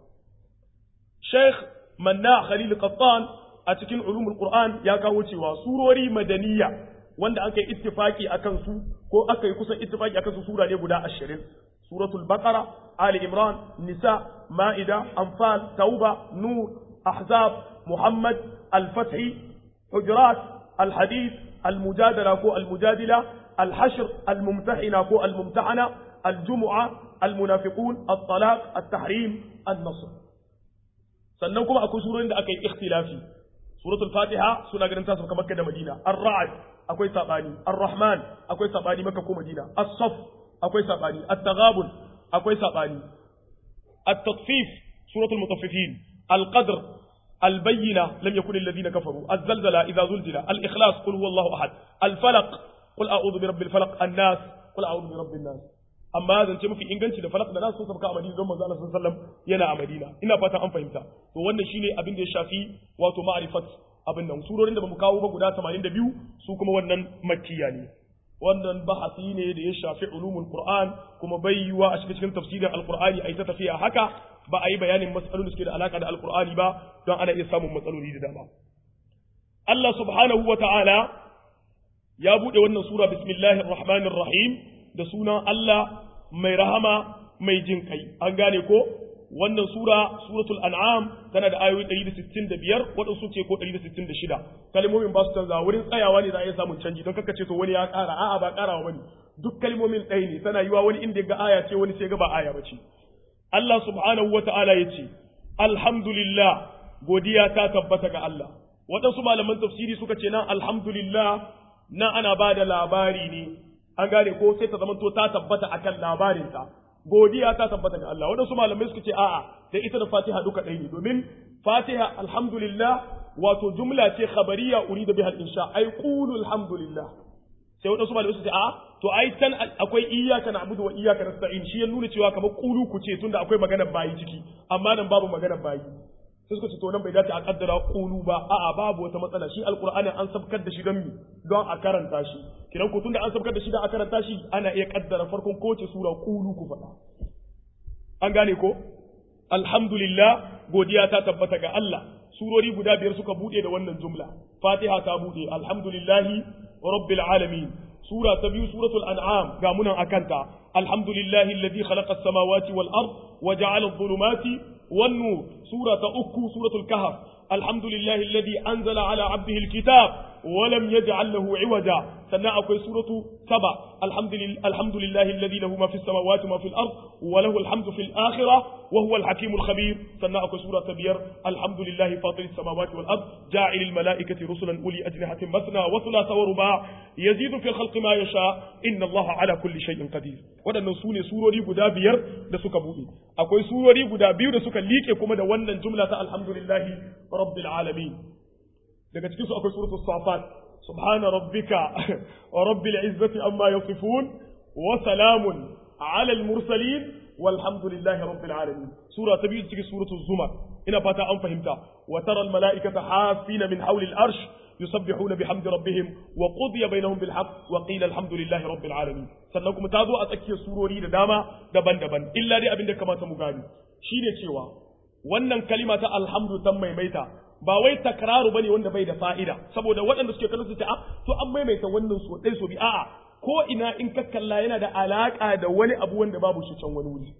Sheikh Manna Khalil Qattan a cikin ulumul Qur'an ya kawo cewa surori madaniya wanda aka yi ittifaki akan su ko aka yi kusan ittifaki akan su sura ne guda ashirin suratul baqara ali imran nisa ma'ida anfal tauba nur ahzab muhammad al-fath hujurat al-hadith al-mujadala ko al-mujadila al-hashr al-mumtahina ko al-mumtahana al-jumu'a al-munafiqun at-talaq at-tahrim an-nasr sannan kuma akwai surorin da aka yi ikhtilafi suratul fatiha suna ganin tasu kamar da madina ar-ra'd akwai sabani ar-rahman akwai sabani maka ko madina as-saff akwai sabani at-taghabun akwai sabani at-tatfif suratul mutaffifin al-qadr al-bayyina lam yakun alladhina kafaru az-zalzala idha zulzila al-ikhlas qul huwallahu ahad al-falaq qul a'udhu bi rabbil falaq an-nas qul a'udhu bi rabbin nas amma zance mafi inganci da falak da nasu sun sabka a Madina don manzo Allah sallallahu alaihi wasallam yana a Madina ina fatan an fahimta to wannan shine abin da ya shafi wato ma'rifat abin nan surorin da bamu kawo ba guda 82 su kuma wannan makkiya ne wannan bahasi ne da ya shafi ulumul qur'an kuma bai yiwa a cikin tafsirin alqur'ani ai ta tafiya haka ba a yi bayanin matsalolin da suke da alaka da alqur'ani ba don ana iya samun matsaloli da dama Allah subhanahu wa ta'ala ya bude wannan sura bismillahir rahmanir rahim da sunan Allah mai rahama mai jin kai an gane ko wannan sura suratul an'am tana da ayoyi 165 waɗansu ce ko 166 kalmomin ba su canza wurin tsayawa ne za a iya samun canji don kaka ce to wani ya ƙara a'a ba ƙarawa bane duk kalmomin ɗaya ne tana yiwa wani inda ga aya ce wani sai ga ba aya bace Allah subhanahu wata'ala ya ce alhamdulillah godiya ta tabbata ga Allah waɗansu malaman tafsiri suka ce nan alhamdulillah nan ana ba da labari ne an gane ko sai ta zamanto ta tabbata akan labarinta godiya ta tabbata ga Allah waɗansu malamai suka ce a'a da ita da Fatiha duka ɗaya ne domin Fatiha alhamdulillah wato jumla ce khabariya urida biha al-insha ay qulu alhamdulillah sai waɗansu malamai suka ce a'a to ai can akwai iyyaka na'budu wa iyyaka nasta'in shi ya nuna cewa kamar qulu ku ce tunda akwai maganar bayi ciki amma nan babu maganar bayi sai suka ce to nan bai dace a kaddara qulu ba a'a babu wata matsala shi alqur'ani an sabkar da shi don mi don a karanta shi kidan ko tunda an sabkar da shi da a karanta shi ana iya kaddara farkon kowace sura qulu ku faɗa an gane ko alhamdulillah godiya ta tabbata ga Allah surori guda biyar suka bude da wannan jumla fatiha ta bude alhamdulillahi rabbil alamin sura ta biyu suratul an'am ga munan akanta alhamdulillahi alladhi khalaqa as-samawati wal ard wa ja'ala adh-dhulumati wan nur sura ta uku suratul kahf alhamdulillahi alladhi anzala ala 'abdihi al-kitab wa lam yaj'al lahu 'iwaja sannan akwai suratu saba alhamdulillahi alladhi lahu ma fis samawati ma fil ard wa lahu alhamdu fil akhirah wa huwa al-hakimul khabir sannan akwai sura ta biyar alhamdulillahi fatiris samawati wal ard ja'ilil malaikati rusulan uli ajnihatin masna wa thulatha wa ruba yazidu fil khalqi ma yasha inna allaha ala kulli shay'in qadir wadannan sune surori guda biyar da suka bude akwai surori guda biyu da suka liƙe kuma da wannan jumla ta alhamdulillahi rabbil alamin daga cikin su akwai suratul safat subhana rabbika wa rabbil izzati amma yasifun wa salamun ala al mursalin walhamdulillahi rabbil alamin sura ta biyu cikin suratul zumar ina fata an fahimta wa tara al malaikata hafina min hawli al arsh yusabbihuna bihamdi rabbihim wa qudiya bainahum bil haqq wa qila alhamdulillahi rabbil alamin sannan kuma ta zo a tsakiyar surori da dama daban-daban illa dai abin da kamata mu gani shine cewa wannan kalima ta alhamdu tan maimaita ba wai takraru bane wanda bai da fa'ida saboda waɗanda suke kallon su ta to an maimaita wannan so ɗai so bi a'a ko ina in ka kalla yana da alaka da wani abu wanda babu shi can wani wuri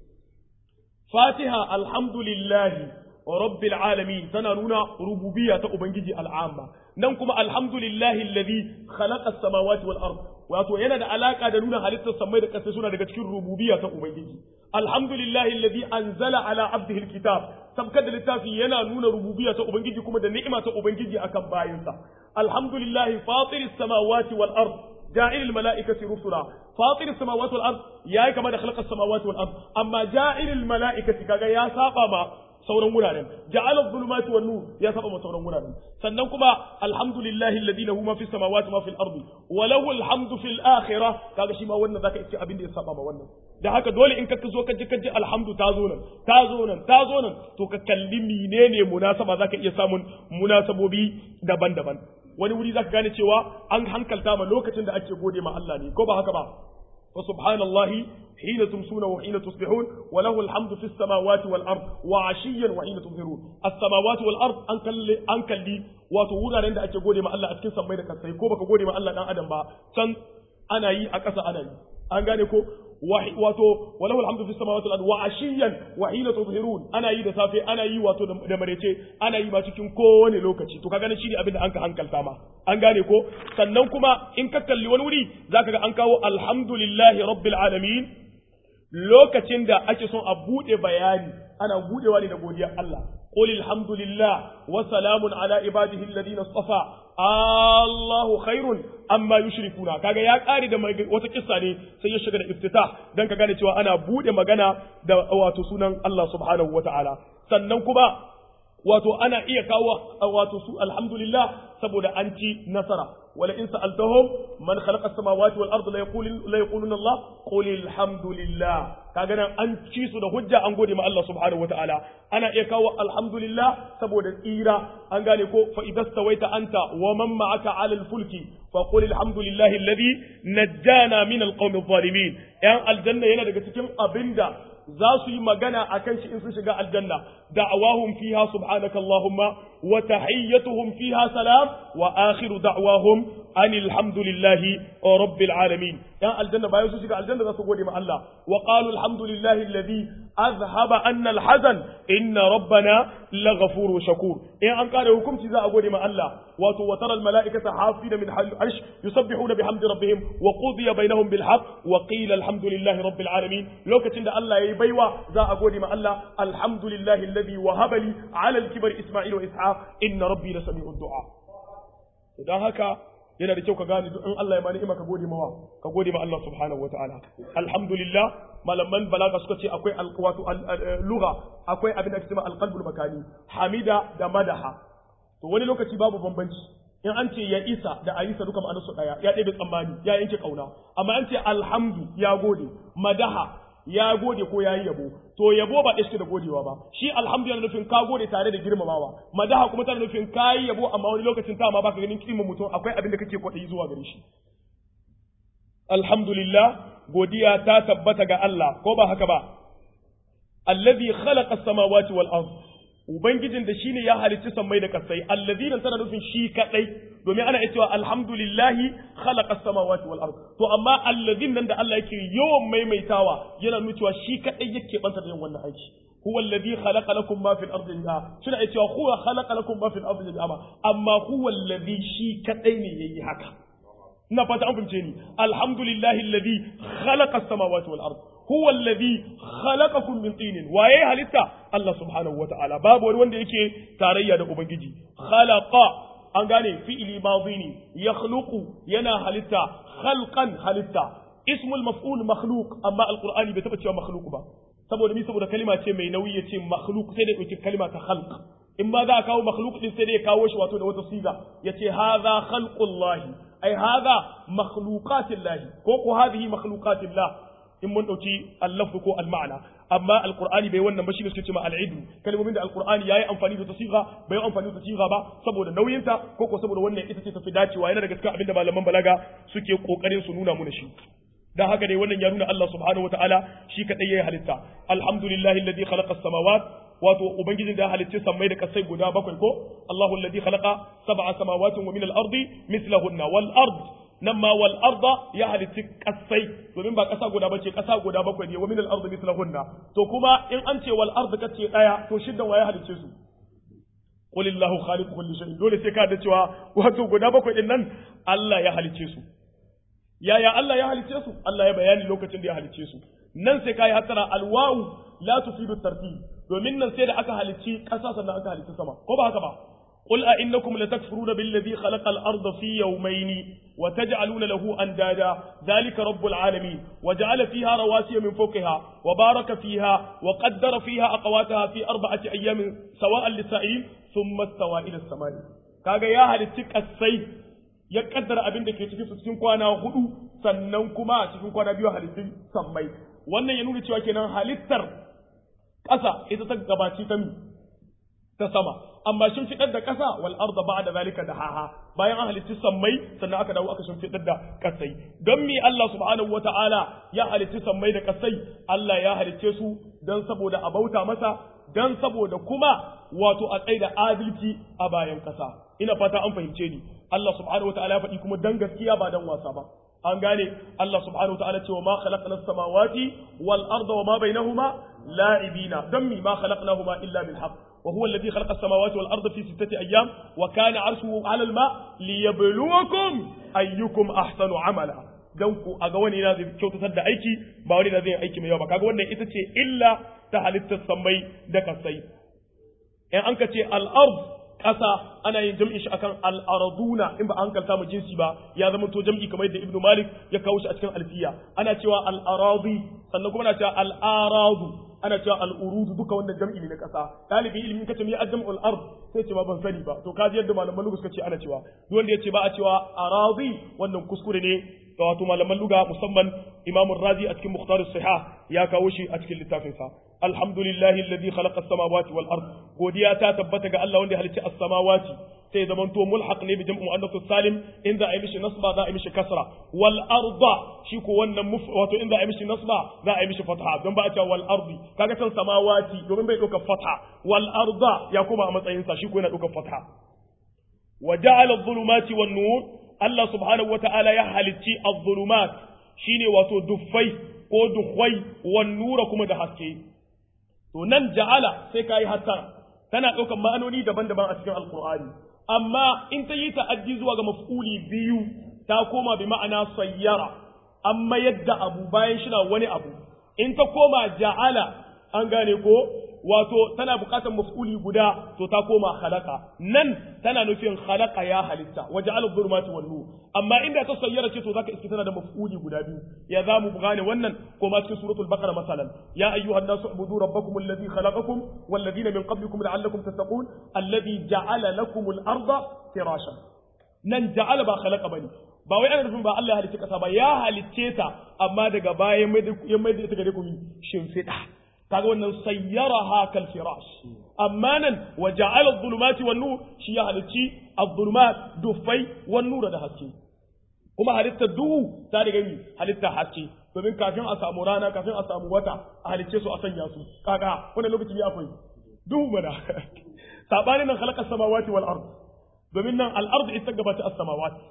fatiha alhamdulillahi rabbil alamin tana nuna rububiyya ta ubangiji al'amma nan kuma alhamdulillahi alladhi khalaqa as-samawati wal ard wato yana da alaka da nuna halittar samai da ƙasa suna daga cikin rububiyya ta ubangiji alhamdulillahi alladhi anzala ala abdihi alkitab sabkar da littafi yana nuna rububiyya ta ubangiji kuma da ni'ima ta ubangiji akan bayinsa alhamdulillahi fatiris samawati wal ard جاعل الملائكة رسلا فاطر السماوات والأرض يا كما خلق السماوات والأرض أما جاعل الملائكة كذا يا سابا ما sauran wuraren ja'ala dhulumati wan nur ya saba ma sauran wuraren sannan kuma alhamdulillahi alladhi lahu ma fis samawati ma fil ardi wa lahu alhamdu fil akhirah kaga shi ma wannan zaka iske abin da ya saba ma wannan da haka dole in ka zo ka ji ka ji alhamdu ta zo nan ta zo nan ta zo nan to ka kalli menene munasaba zaka iya samun munasabobi daban-daban wani wuri zaka gane cewa an hankalta ma lokacin da ake gode ma Allah ne ko ba haka ba fa subhanallahi hina tumsuna wa hina tusbihun wa lahu alhamdu fis samawati wal ard wa ashiyan wa hina tuzhirun as samawati wal ard an kalli an kalli wato wuraren da ake gode ma Allah a cikin sammai da kasai ko baka gode ma Allah dan adam ba can ana yi a ƙasa ana yi an gane ko wato walahu alhamdu fis samawati wal ard wa ashiyan wa hina tuzhirun ana yi da safe ana yi wato da marece ana yi ma cikin kowane lokaci to kaga shine abin da an ka hankalta ma an gane ko sannan kuma in ka kalli wani wuri zaka ga an kawo alhamdulillahi rabbil alamin lokacin da ake son a bude bayani ana budewa ne da godiyar Allah qul alhamdulillah wa salamun ala ibadihi alladhina istafa Allahu khairun amma yushrikuna kaga ya kare da wata kissa ne sai ya shiga da iftitah dan ka gane cewa ana bude magana da wato sunan Allah subhanahu wataala sannan kuma wato ana iya kawo wato su alhamdulillah saboda an ci nasara wala in sa'altahum man khalaqa as-samawati wal ardi la yaqulun la yaquluna Allah qul alhamdulillah kaga nan an ci su da hujja an gode ma Allah subhanahu wataala ana iya kawo alhamdulillah saboda tsira an gane ko fa idastawaita anta wa man ma'aka 'ala al-fulki fa qul alhamdulillahi alladhi najjana min al-qawmi adh-dhalimin yan aljanna yana daga cikin abinda za su yi magana a kan shi in sun shiga aljanna da'awahum fiha subhanaka allahumma wa tahiyyatuhum fiha salam wa akhiru da'wahum anil hamdulillahi rabbil alamin yan aljanna bayan su shiga aljanna za su gode ma Allah wa qalu alhamdulillahi alladhi azhaba anna alhazan inna rabbana laghafurur shakur in an kare hukunci za a gode ma Allah wato wa tara almalaikata hafina min arsh yusabbihuna bihamdi rabbihim wa qudiya bainahum bil haqq wa qila alhamdulillahi rabbil alamin lokacin da Allah yayi baiwa za a gode ma Allah alhamdulillahi alladhi wahaba li ala al-kibar isma'il wa ishaq inna rabbi lasami'ud du'a dan haka yana da kyau ka gane in Allah ya ma ni'ima ka gode mawa ka gode ma Allah subhanahu wataala alhamdulillah malaman balaga suka ce akwai wato lugha akwai abin da ake cewa alqalbul makani hamida da madaha to wani lokaci babu bambanci in an ce ya isa da ayisa duka ma'anarsu daya ya ɗebe tsammani ya yanke kauna amma an ce alhamdu ya gode madaha ya gode ko ya yi yabo to yabo ba ɗaya da godewa ba shi alhamdu yana nufin ka gode tare da girmamawa madaha kuma tana nufin ka yi yabo amma wani lokacin ta ma baka ganin kiman mutum akwai abin da kake kwaɗayi zuwa gare shi alhamdulillah godiya ta tabbata ga Allah ko ba haka ba allazi khalaqa as-samawati wal ard ubangijin da shine ya halicci sammai da kasai allazina tana nufin shi kadai domin ana cewa alhamdulillahi khalaqa as-samawati wal ard to amma allazin nan da Allah yake yawan maimaitawa yana nuna cewa shi kadai yake banta da yin wannan aiki huwa alladhi khalaqa lakum ma fil ardi jami'a suna cewa huwa khalaqa lakum ma fil ardi jami'a amma huwa alladhi shi kadai ne yayi haka ina fata an fahimce ni alhamdulillahi alladhi khalaqa as-samawati wal ard huwa alladhi khalaqakum min tinin waye halitta Allah subhanahu wata'ala babu wani wanda yake tarayya da ubangiji khalaqa an gane fi'ili madhi ne yakhluqu yana halitta khalqan halitta ismul maf'ul makhluq amma alqur'ani bai taba cewa makhluq ba saboda mi saboda kalima ce mai nauyi yace makhluq sai da yake kalima ta khalq in ma za a kawo makhluq din sai dai ya kawo shi wato da wata siga yace hadha khalqullahi ai hadha makhluqatillahi ko ko hadhihi makhluqatillah in mun dauki al-lafz ko al-ma'na amma al-qur'ani bai wannan ba shine suke cewa al-idu kalmomin da al-qur'ani yayi amfani da tasiga bai amfani da tasiga ba saboda nauyinta ko ko saboda wannan ita ce tafi dacewa yana daga cikin abinda malaman balaga suke kokarin su nuna muna shi dan haka dai wannan ya nuna Allah subhanahu wataala shi kadai yayi halitta alhamdulillahi alladhi khalaqa as-samawat wato ubangijin da halicci sammai da kasai guda bakwai ko Allahu alladhi khalaqa sab'a samawati wa min al-ardi mithlahunna wal ard nan ma wal arda ya halitti kasai domin ba kasa guda bace kasa guda bakwai ne wa min al ardi mithlahunna to kuma in an ce wal arda kace daya to shiddan wa ya halicce su qul illahu khaliqu kulli shay dole sai ka da cewa wato guda bakwai din nan Allah ya halicce su yaya Allah ya halicce su Allah ya bayani lokacin da ya halicce su nan sai kai hatara al wawu la tufidu tartib domin nan sai da aka halicci ƙasa sannan aka halicci sama ko ba haka ba قل أئنكم لتكفرون بالذي خلق الأرض في يومين وتجعلون له أندادا ذلك رب العالمين وجعل فيها رواسي من فوقها وبارك فيها وقدر فيها أقواتها في أربعة أيام سواء للسائلين ثم استوى إلى السماء kaga ya halitti kasai ya kaddara abin da ke cikin su cikin kwana hudu sannan kuma cikin kwana biyu halittun sammai wannan ya nuna cewa kenan halittar ƙasa ita ta gabaci ta mi ta sama amma shin fitar da ƙasa wal arda ba'da zalika da haha bayan an halitti sammai sannan aka dawo aka shin fitar da ƙasai don mi Allah subhanahu wata'ala ya halitti sammai da ƙasai Allah ya halicce su don saboda a bauta masa don saboda kuma wato a tsaida adalci a bayan ƙasa ina fata an fahimce ni Allah subhanahu wata'ala ya faɗi kuma dan gaskiya ba dan wasa ba an gane Allah subhanahu wata'ala cewa ma khalaqna as-samawati wal arda wa ma bainahuma la'ibina dan mi ma khalaqnahuma illa bil haqq وهو الذي خلق السماوات والأرض في ستة أيام وكان عرشه على الماء ليبلوكم أيكم أحسن عملا don ku a ga wani na zai kyautatar da aiki ba wani na zai aiki mai yawa ba kaga wannan ita ce illa ta halittar sammai da kasai in an ka ce al'ard ƙasa ana yin jam'in shi akan al'araduna in ba an kalta mu jinsi ba ya zama to jam'i kamar yadda ibnu malik ya kawo shi a cikin alfiya ana cewa al'aradi sannan kuma ana cewa al'aradu ana cewa al'urudu duka wannan jam'i ne na ƙasa ɗalibin ilimin kace mai ajam'ul ard sai ce ba ban sani ba to kaji yadda malaman lugu suka ce ana cewa duk wanda ya ce ba a cewa arazi wannan kuskure ne ga wato malaman luga musamman imam razi a cikin mukhtar sihah ya kawo shi a cikin littafin sa alhamdulillahi alladhi khalaqa as-samawati wal ard godiya ta tabbata ga Allah wanda ya halicci as-samawati sai zaman to mulhaq ne bi jam'u muannath salim in za a yi mishi nasba za a yi mishi kasra wal arda shi ko wannan wato in za a yi mishi nasba za a yi mishi fatha don ba a cewa wal ardi kaga san samawati domin bai dauka fatha wal arda ya koma a matsayin sa shi ko yana dauka fatha wa ja'ala adh-dhulumati wan nur Allah subhanahu wa ta'ala ya halicci adh-dhulumat shine wato duffai ko duhwai wan nura kuma da haske to nan ja'ala sai kai hatta tana daukan ma'anoni daban-daban a cikin alqur'ani amma in ta yi ta'addi zuwa ga maf'uli biyu ta koma bi ma'ana sayyara amma yadda abu bayan shi na wani abu in ta koma ja'ala an gane ko wato tana buƙatar maf'uli guda to ta koma khalaqa nan tana nufin khalaqa ya halitta wa ja'ala dhulumati wan nur amma inda ta sayyara ce to zaka iske tana da maf'uli guda biyu ya za mu gane wannan ko ma cikin suratul baqara masalan ya ayyuhan nasu ubudu rabbakum alladhi khalaqakum wal ladina min qablikum la'allakum tattaqun alladhi ja'ala lakum al-arda firashan nan ja'ala ba khalaqa bane ba wai ana nufin ba Allah ya halicce kasa ba ya halicce ta amma daga baya ya mai da ita gare ku shimfiɗa kaga wannan sayyaraha kal firash amma nan wa ja'ala adh-dhulumati wan nur shi ya halicci adh-dhulumat dufai wan nur da haske kuma halitta duhu ta daga mi halitta haske domin kafin a samu rana kafin a samu wata a halicce su a sanya su kaga wannan lokaci ya akwai duhu mana sabanin nan khalaqa samawati wal ard domin nan al ard ita gabata as samawati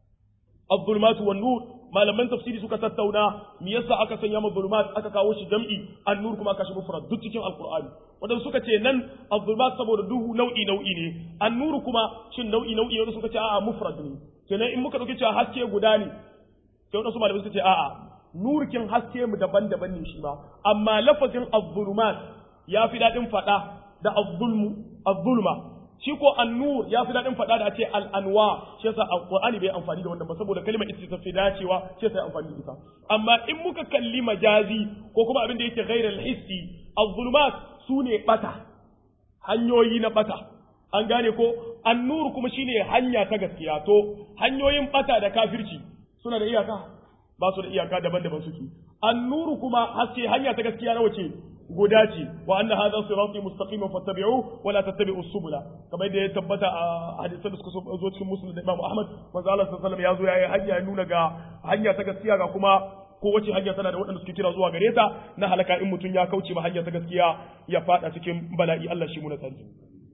الظلمات والنور malaman tafsiri suka tattauna me yasa aka sanya ma zulumat aka kawo shi jam'i an-nur kuma aka shi mufrad duk cikin alqur'ani wanda suka ce nan az-zulumat saboda duhu nau'i nau'i ne an-nur kuma shin nau'i nau'i wanda suka ce a'a mufrad ne kenan in muka dauki cewa haske guda ne sai wanda su malamai suka ce a'a nurkin haske mu daban-daban ne shi ba amma lafazin az-zulumat ya fi dadin fada da az-zulmu az-zulma shi ko annur ya fi daɗin faɗa da ce al'anwa shi yasa alƙur'ani bai amfani da wannan ba saboda kalmar ita ta fi dacewa shi yasa amfani da ita amma in muka kalli majazi ko kuma abin da yake ghairal hissi az-zulumat sune bata hanyoyi na bata an gane ko annur kuma shine hanya ta gaskiya to hanyoyin bata da kafirci suna da iyaka ba su da iyaka daban-daban suke annuru kuma haske hanya ta gaskiya na wace guda ce wa anna hadha sirati mustaqiman fattabi'u wa la tattabi'us subula kamar da ya tabbata a hadisan da suka zo cikin muslim da Imam Ahmad manzo Allah sallallahu alaihi wasallam ya zo yayi hanya ya nuna ga hanya ta gaskiya ga kuma kowace hanya tana da waɗanda suke kira zuwa gare ta na halaka in mutum ya kauce ma hanya ta gaskiya ya fada cikin bala'i Allah shi muna tsari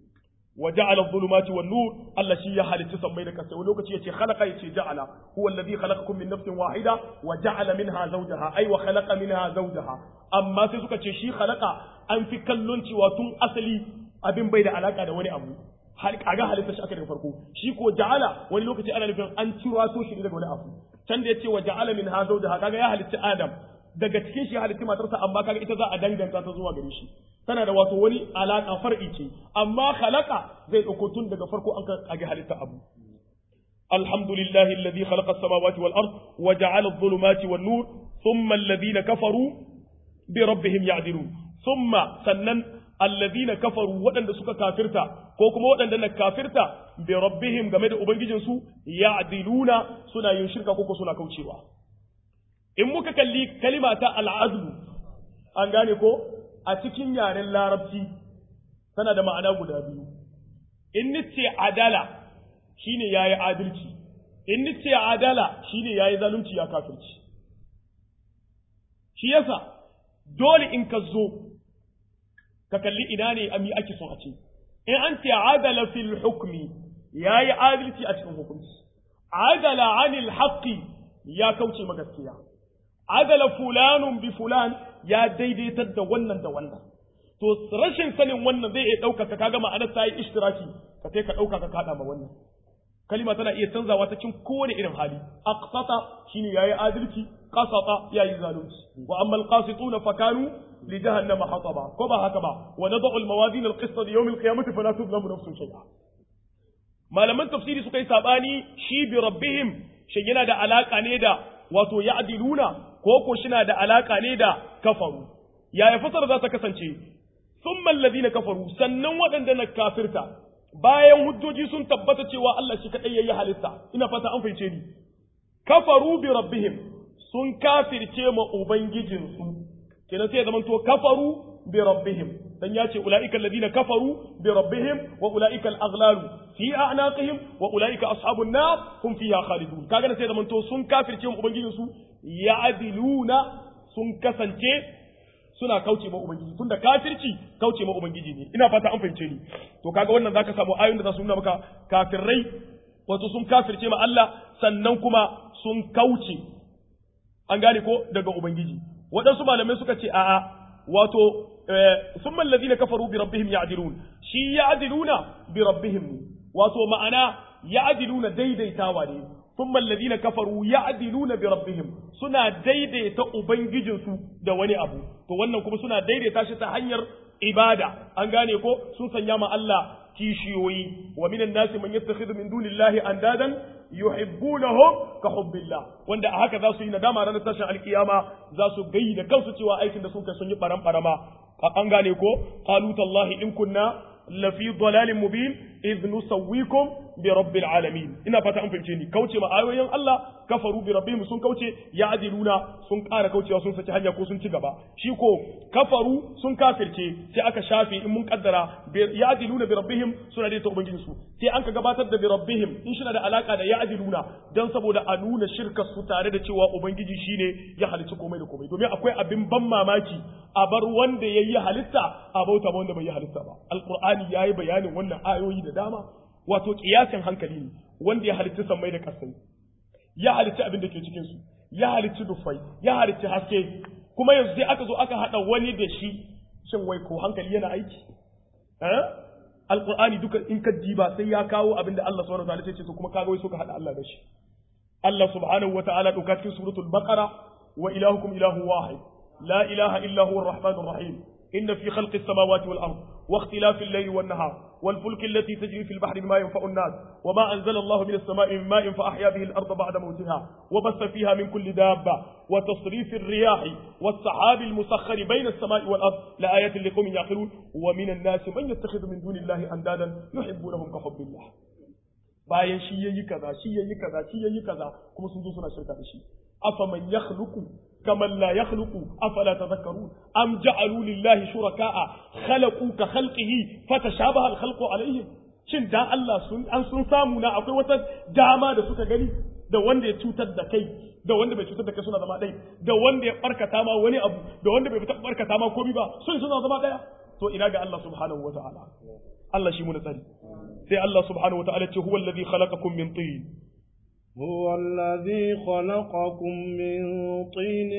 wa ja'ala adh-dhulumati wan-nur Allah shi ya halitta sammai da kasai wani lokaci yace khalaqa yace ja'ala huwa alladhi khalaqakum min nafsin wahida wa ja'ala minha zawjaha ay wa khalaqa minha zawjaha amma sai suka ce shi khalaqa an fi kallon cewa tun asali abin bai da alaka da wani abu kaga halitta shi aka daga farko shi ko ja'ala wani lokaci ana nufin an ciro shi daga wani abu can da yace wa ja'ala minha zawjaha kaga ya halitta Adam daga cikin shi halitta matarsa amma kaga ita za a danganta ta zuwa gare shi tana da wato wani alaka far'i ce amma khalaqa zai dauko tun daga farko an kage halitta abu alhamdulillahi alladhi khalaqa as-samawati wal ard wa ja'ala adh-dhulumati wan nur thumma alladhina kafaru bi rabbihim ya'dilun thumma sannan alladhina kafaru waɗanda suka kafirta ko kuma waɗanda na kafirta bi rabbihim game da ubangijinsu ya'diluna suna yin shirka ko suna kaucewa in muka kalli kalima ta al'adlu an gane ko a cikin yaren larabci tana da ma'ana guda biyu in nice adala shine yayi adalci in nice adala shine yayi zalunci ya kafirci shi yasa dole in ka zo ka kalli ina ne ami ake son a ce in an ce adala fil hukmi yayi adalci a cikin hukunci adala anil haqqi ya kauce ma gaskiya adala fulanun bi fulan ya daidaitar da wannan da wannan to rashin sanin wannan zai iya ɗaukaka kaga ma'anar ta yi ishtiraki ka kai ka ɗauka ka kaɗa ma wannan kalima tana iya canzawa ta cikin kowane irin hali aqsata shine yayi adalci qasata yayi zalunci wa amma alqasituna fakanu li jahannama hataba ko ba haka ba wa nad'u almawazin alqista li yawm alqiyamati fala tuzlamu nafsun shay'a malaman tafsiri suka yi sabani shi bi rabbihim shin yana da alaka ne da wato ya'diluna ko ko shina da alaka ne da kafaru yaya fasara za ta kasance thumma alladhina kafaru sannan waɗanda na kafirta bayan hujjoji sun tabbata cewa Allah shi kadai yayi halitta ina fata an fahimce ni kafaru bi rabbihim sun kafirce ma ubangijinsu kenan sai zaman to kafaru bi rabbihim dan ya ce ulaika alladhina kafaru bi rabbihim wa ulaika al-aghlalu fi a'naqihim wa ulaika ashabun nar hum fiha khalidun kaga sai zaman to sun kafirce ma ubangijinsu ya'diluna sun kasance suna kauce ma ubangiji tunda kafirci kauce ma ubangiji ne ina fata an fahimce ni to kaga wannan zaka samu ayoyin da za su nuna maka kafirai wato sun kafirce ma Allah sannan kuma sun kauce an gane ko daga ubangiji waɗansu malamai suka ce a'a wato summa alladhina kafaru bi rabbihim ya'dilun shi ya'diluna bi rabbihim wato ma'ana ya'diluna daidaitawa ne ثم الذين كفروا يعدلون بربهم suna daidaita ubangijinsu da wani abu to wannan kuma suna daidaita shi ta hanyar ibada an gane ko sun sanya ma Allah kishiyoyi wa minan nasi man yattakhidhu min dunillahi andadan yuhibbunahum ka hubbillah wanda a haka za su yi nadama ranar tashin alkiyama za su gayi da kansu cewa aikin da sun kai sun yi baran barama an gane ko qalu tallahi in kunna lafi dalalin mubin idh nusawwikum bi rabbil alamin ina fata an fahimce ni kauce ma ayoyin Allah kafaru bi rabbihim sun kauce ya adiluna sun ƙara kaucewa sun saki hanya ko sun ci gaba shi ko kafaru sun kafirce sai aka shafe in mun kaddara ya adiluna bi rabbihim suna da ta ubangijin su sai an ka gabatar da bi rabbihim in shi da alaka da ya adiluna dan saboda a nuna shirkar su tare da cewa ubangiji shine ya halicci komai da komai domin akwai abin ban mamaki a bar wanda yayi halitta a bauta ba wanda bai yi halitta ba alqur'ani yayi bayanin wannan ayoyi da dama wato kiyasin hankali ne wanda ya halitta sammai da kasai ya halitta abin da ke cikin su ya halitta dufai ya halitta haske kuma yanzu sai aka zo aka hada wani da shi shin wai ko hankali yana aiki eh alqur'ani duka in ka diba sai ya kawo abin da Allah subhanahu wa ta'ala ce to kuma kaga wai so ka hada Allah da shi Allah subhanahu wa ta'ala doka cikin suratul baqara wa ilahukum ilahu wahid la ilaha illa huwa arrahmanur rahim إن في خلق السماوات والأرض واختلاف الليل والنهار والفلك التي تجري في البحر بما ينفع الناس وما أنزل الله من السماء من ماء فأحيا به الأرض بعد موتها وبث فيها من كل دابة وتصريف الرياح والسحاب المسخر بين السماء والأرض لآيات لقوم يعقلون ومن الناس من يتخذ من دون الله أندادا يحبونهم كحب الله bayan shi yayi kaza shi yayi kaza shi yayi kaza kuma sun zo suna shirka da shi afaman yakhluqu kaman la yakhluqu afala tadhakkarun am ja'alu lillahi shuraka'a khalaqu ka khalqihi fatashabaha al-khalqu alayhim shin da Allah sun an sun samu na akwai wata dama da suka gani da wanda ya cutar da kai da wanda bai cutar da kai suna zama ɗaya da wanda ya barkata ma wani abu da wanda bai barkata ma komai ba sun suna zama ɗaya to ina ga Allah subhanahu wa ta'ala Allah shi mu na tsari sai Allah subhanahu wa ta'ala ce huwa alladhi khalaqakum min tin هو الذي خلقكم من طين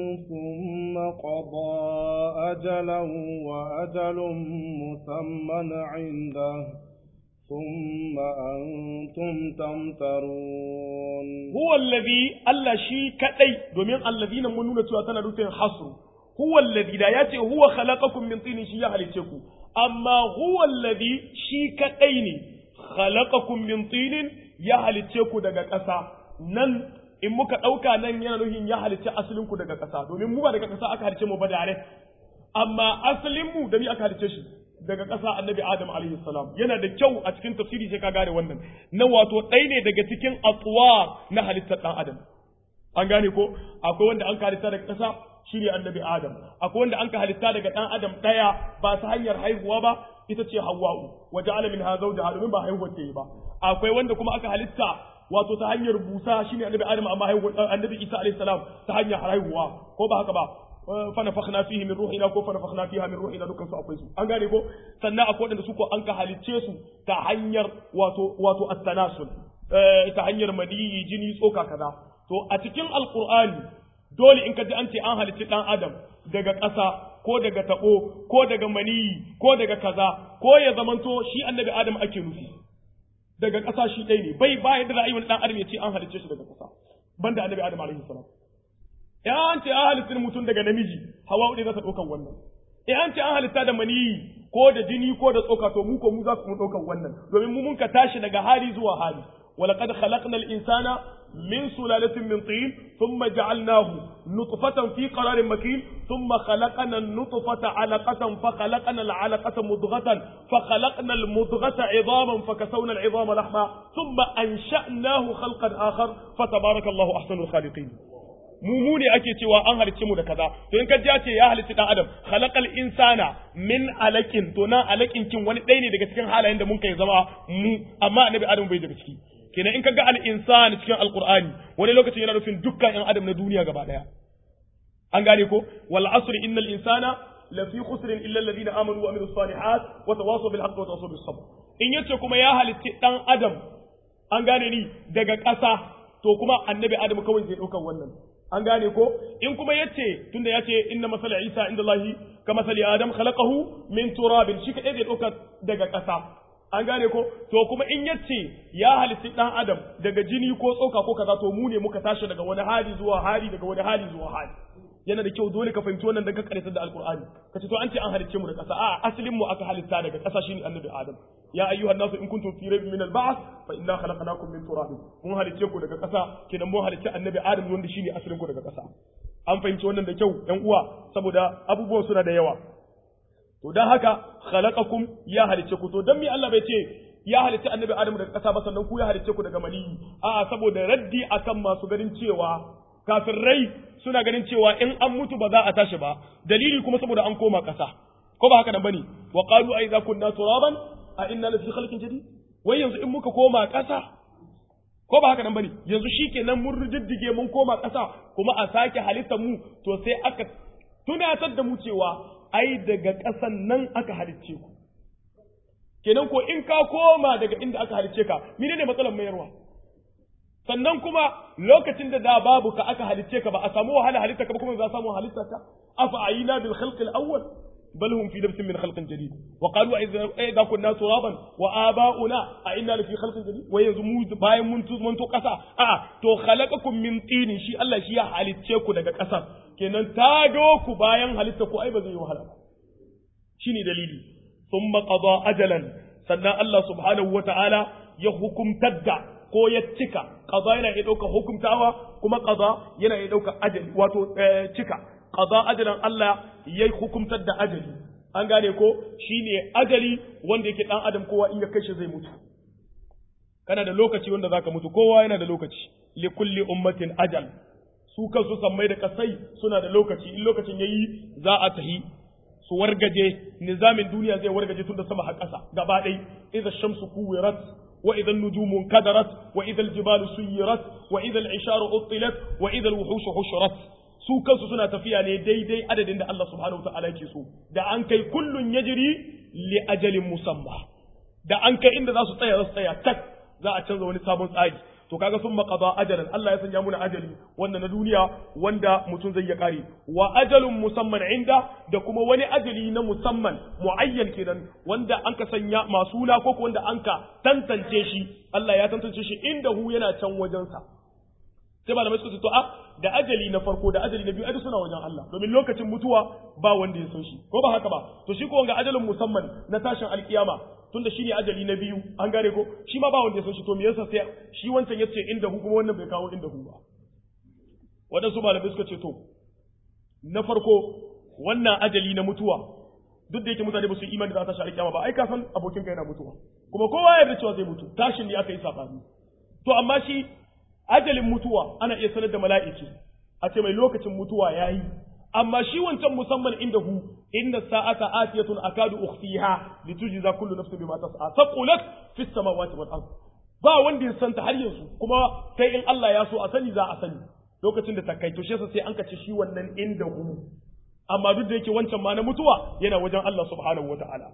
ثم قضى أجلا وأجل مسمى عنده ثم أنتم تمترون huwa allazi Allah shi kadai domin allazina mun nuna cewa tana nufin hasru huwa allazi da yace huwa khalaqakum min tin shi ya halice ku amma huwa allazi shi kadai ne khalaqakum min tin ya halice ku daga ƙasa nan in muka ɗauka nan yana nufin ya halice asalin ku daga ƙasa domin mu ba daga ƙasa aka halice mu ba direct amma asalin mu da mi aka halice shi daga ƙasa annabi Adam alaihi salam yana da kyau a cikin tafsiri sai ka gane wannan na wato ɗaya ne daga cikin atwa na halittar ɗan Adam an gane ko akwai wanda an ka halitta daga ƙasa shine annabi Adam akwai wanda an ka halitta daga ɗan Adam ɗaya ba ta hanyar haihuwa ba ita ce Hawwa'u wa ja'ala minha zawjaha domin ba haihuwa ce ba akwai wanda kuma aka halitta wato ta hanyar busa shine annabi Adam amma haihuwa annabi Isa alaihi salam ta hanyar haihuwa ko ba haka ba fanafakhna fihi min ruhina ko fanafakhna fiha min ruhina dukkan su akwai su an gane ko sannan akwai wanda su ko an ka halicce su ta hanyar wato wato at-tanasul ta hanyar maniyi jini tsoka kaza to a cikin alqur'ani dole in ka ji an ce an halicci dan adam daga ƙasa ko daga tabo ko daga maniyi ko daga kaza ko ya zamanto shi annabi adam ake nufi daga ƙasa shi ɗaya ne bai ba yadda za a yi wani ɗan adam ya ce an halicce shi daga ƙasa banda annabi adam alaihi salam in an ce an halittar mutum daga namiji hawa ne za ta ɗaukan wannan in an ce an halitta da maniyi ko da jini ko da tsoka to mu ko mu za su mu ɗaukan wannan domin mu mun ka tashi daga hali zuwa hali ولقد خلقنا الإنسان من سلالة من طين ثم جعلناه نطفة في قرار مكين ثم خلقنا النطفة علقة فخلقنا العلقة مضغة فخلقنا المضغة عظاما فكسونا العظام لحما ثم أنشأناه خلقا آخر فتبارك الله أحسن الخالقين mu mu ne ake cewa an halicce mu da kaza to in ka ji ce ya halicci dan adam khalaqal insana min alakin to nan alakin kin wani ɗaya ne daga cikin halayen da mun kai zama mu amma annabi adam bai daga ciki kenan in ka ga al insan cikin alqur'ani wani lokacin yana nufin dukkan yan adam na duniya gaba daya an gane ko wal asri innal insana lafi khusrin illa alladhina amanu wa amilus salihat wa tawasaw bil haqqi wa tawasaw bis sabr in yace kuma ya halicci dan adam an gane ni daga ƙasa to kuma annabi adam kawai zai ɗaukan wannan an gane ko in kuma yace tunda yace inna masala isa inda allahi ka masali adam khalaqahu min turabin shi kadai zai dauka daga ƙasa an gane ko to kuma in yace ya halitti dan adam daga jini ko tsoka ko kaza to mu ne muka tashi daga wani hali zuwa hali daga wani hali zuwa hali yana da kyau dole ka fahimci wannan daga karatar da alqur'ani kace to an ce an halicce mu da ƙasa a asalin mu aka halitta daga ƙasa shine annabi adam ya ayyuhan nasu in kuntum fi raybin min al-ba'th fa inna khalaqnakum min turab mun halicce ku daga ƙasa kenan mun halicce annabi adam wanda shine asalin ku daga ƙasa an fahimci wannan da kyau ƴan uwa saboda abubuwan suna da yawa to dan haka khalaqakum ya halicce ku to dan me Allah bai ce ya halicce annabi adam daga ƙasa ba sannan ku ya halicce ku daga maniyi a'a saboda raddi akan masu ganin cewa kafirai suna ganin cewa in an mutu ba za a tashi ba dalili kuma saboda an koma ƙasa ko ba haka nan bane wa qalu a idza kunna turaban a inna lafi khalqin jadid wai yanzu in muka koma ƙasa ko ba haka nan bane yanzu shikenan mun riddige mun koma ƙasa kuma a sake halittar mu to sai aka tunatar da mu cewa ai daga ƙasan nan aka halicce ku kenan ko in ka koma daga inda aka halicce ka menene matsalar mayarwa sannan kuma lokacin da da babu ka aka halicce ka ba a samu wahala halitta ka ba kuma za a samu halitta ka afa ayina bil khalq al awwal bal hum fi labsin min khalqin jadid wa qalu idza kunna turaban wa aba'una a inna fi khalqin jadid wa yanzu mu bayan mun tu mun to kasa a to khalaqakum min tin shi Allah shi ya halicce ku daga kasa kenan tado ku bayan halitta ku ai ba zai yi wahala ba shine dalili thumma qada ajalan sannan Allah subhanahu wa ta'ala ya hukumtar da ko ya cika qada yana iya dauka hukumtawa kuma qada yana iya dauka ajali wato cika qada ajalan Allah ya hukumtar da ajali an gane ko shine ajali wanda yake dan adam kowa in ya kai shi zai mutu kana da lokaci wanda zaka mutu kowa yana da lokaci li kulli ummatin ajal su kansu sammai da kasai suna da lokaci in lokacin yayi za a tahi su wargaje nizamin duniya zai wargaje tun da sama har ƙasa gaba ɗai idza shamsu kuwirat wa idza nujumu kadarat wa idza aljibalu suyirat wa idza al'isharu uttilat wa idza alwuhushu hushirat su kansu suna tafiya ne daidai adadin da Allah subhanahu wataala yake so da an kai kullun yajri li ajalin musamma da an kai inda za su tsaya za su tsaya tak za a canza wani sabon tsari to kaga sun maqada ajalan Allah ya sanya muna ajali wanda na duniya wanda mutum zai ya kare wa ajalun musamman inda da kuma wani ajali na musamman muayyan kenan wanda an ka sanya masula ko wanda an ka tantance shi Allah ya tantance shi inda hu yana can wajensa sai malamai suka ce to a da ajali na farko da ajali na biyu ai suna wajen Allah domin lokacin mutuwa ba wanda ya san shi ko ba haka ba to shi ko wanga ajalin musamman na tashin alkiyama tunda shine ajali na biyu an gane ko shi ma ba wanda ya san shi to me yasa sai shi wancan yace inda hu kuma wannan bai kawo inda hu ba wadansu malamai suka ce to na farko wannan ajali na mutuwa duk da yake mutane ba su imani da za ta shi alkiyama ba ai ka san abokin ka yana mutuwa kuma kowa ya yarda cewa zai mutu tashin ne aka yi sabani to amma shi ajalin mutuwa ana iya sanar da mala'iki a ce mai lokacin mutuwa ya yi amma shi wancan musamman inda hu inda sa'ata atiyatun akadu ukhfiha litujza kullu nafsin bima tas'a taqulat fis samawati wal ard ba wanda ya santa har yanzu kuma sai in Allah ya so a sani za a sani lokacin da ta kai to shi sai an kace shi wannan inda hu amma duk da yake wancan ma na mutuwa yana wajen Allah subhanahu wataala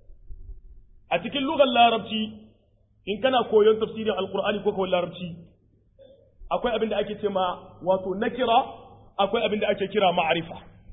a cikin lugar larabci in kana koyon tafsirin alqur'ani ko kawai larabci akwai abin da ake ce ma wato nakira akwai abin da ake kira ma'arifa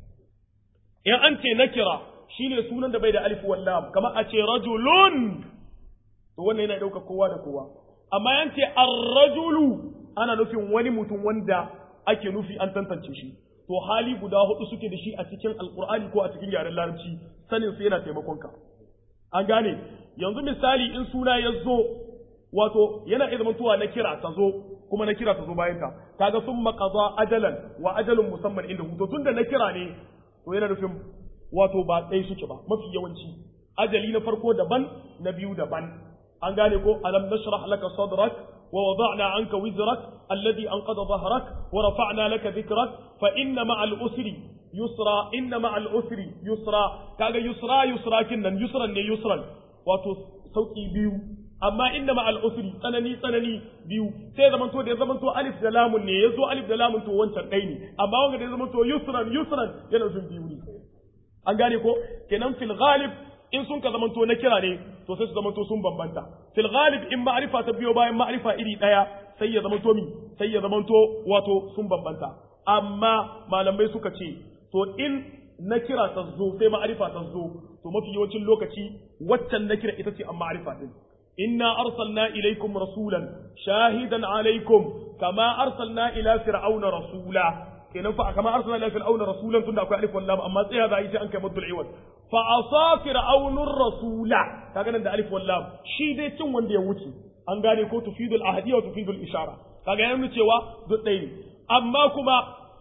in an ce nakira shine sunan da bai da alif wal lam kamar a ce rajulun to wannan yana dauka kowa da kowa amma yan ce ar-rajulu ana nufin wani mutum wanda ake nufi an tantance shi to hali guda hudu suke da shi a cikin alqur'ani ko a cikin yaren larabci sanin su yana taimakon ka an gane yanzu misali in suna ya zo wato yana iya zamantowa na kira ta zo kuma na kira ta zo bayan ta kaga sun maqada ajalan wa ajalun musamman inda to tunda na kira ne to yana nufin wato ba tsaye suke ba mafi yawanci ajali na farko daban na biyu daban an gane ko alam nashrah laka sadrak wa wada'na anka wizrak alladhi anqadha dhahrak wa rafa'na laka dhikrak fa inna ma'al usri yusra inna ma'al usri yusra kaga yusra yusra kinnan yusran ne yusran wato sauki biyu amma inda ma al'usri tsanani tsanani biyu sai zaman to da ya zaman to alif da lamun ne ya zo alif da lamun to wancan ɗai ne amma wanda da ya zaman to yusran yusran yana nufin biyu ne an gane ko kenan fil ghalib in sun ka zaman to na kira ne to sai su zaman to sun bambanta fil ghalib in ma'rifa ta biyo bayan ma'rifa iri ɗaya sai ya zaman to mi sai ya zaman to wato sun bambanta amma malamai suka ce to in na kira ta zo sai ma'rifa ta zo to mafi yawancin lokaci waccan na kira ita ce an ma'rifa din إنا أرسلنا إليكم رسولا شاهدا عليكم كما أرسلنا إلى فرعون رسولا kenan fa kama arsalna ila fir'auna rasulan tunda akwai alif wal lam amma tsaya za a yi sai an kai maddul iwad fa asa fir'aunur rasula kaga nan da alif wal lam shi dai cin wanda ya wuce an gane ko tufidul ahadiyya wa tufidul ishara kaga yana nuna cewa duk ɗaya ne amma kuma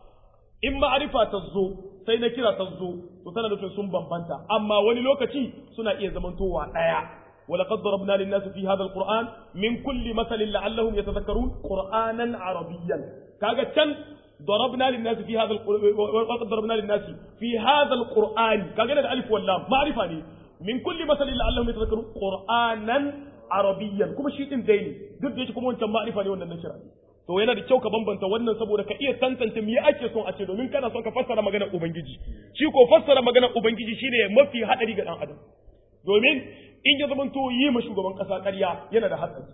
in ma'arifa ta zo sai na kira ta zo to tana nufin sun bambanta amma wani lokaci suna iya zamantowa ɗaya ولقد ضربنا للناس في هذا القرآن من كل مثل لعلهم يتذكرون قرآنا عربيا كاجا كان ضربنا للناس في هذا ولقد ضربنا للناس في هذا القرآن كاجا الألف واللام معرفة لي من كل مثل لعلهم يتذكرون قرآنا عربيا كما شيء ديني duk da yake kuma wancan ma'rifa ne wannan nashira to yana da kyau ka bambanta wannan saboda ka iya tantance me ake son a ce domin kana son ka fassara maganar ubangiji shi ko fassara maganar ubangiji shine mafi hadari ga dan adam domin in ya zamanto yi ma shugaban ƙasa ƙarya yana da hatsari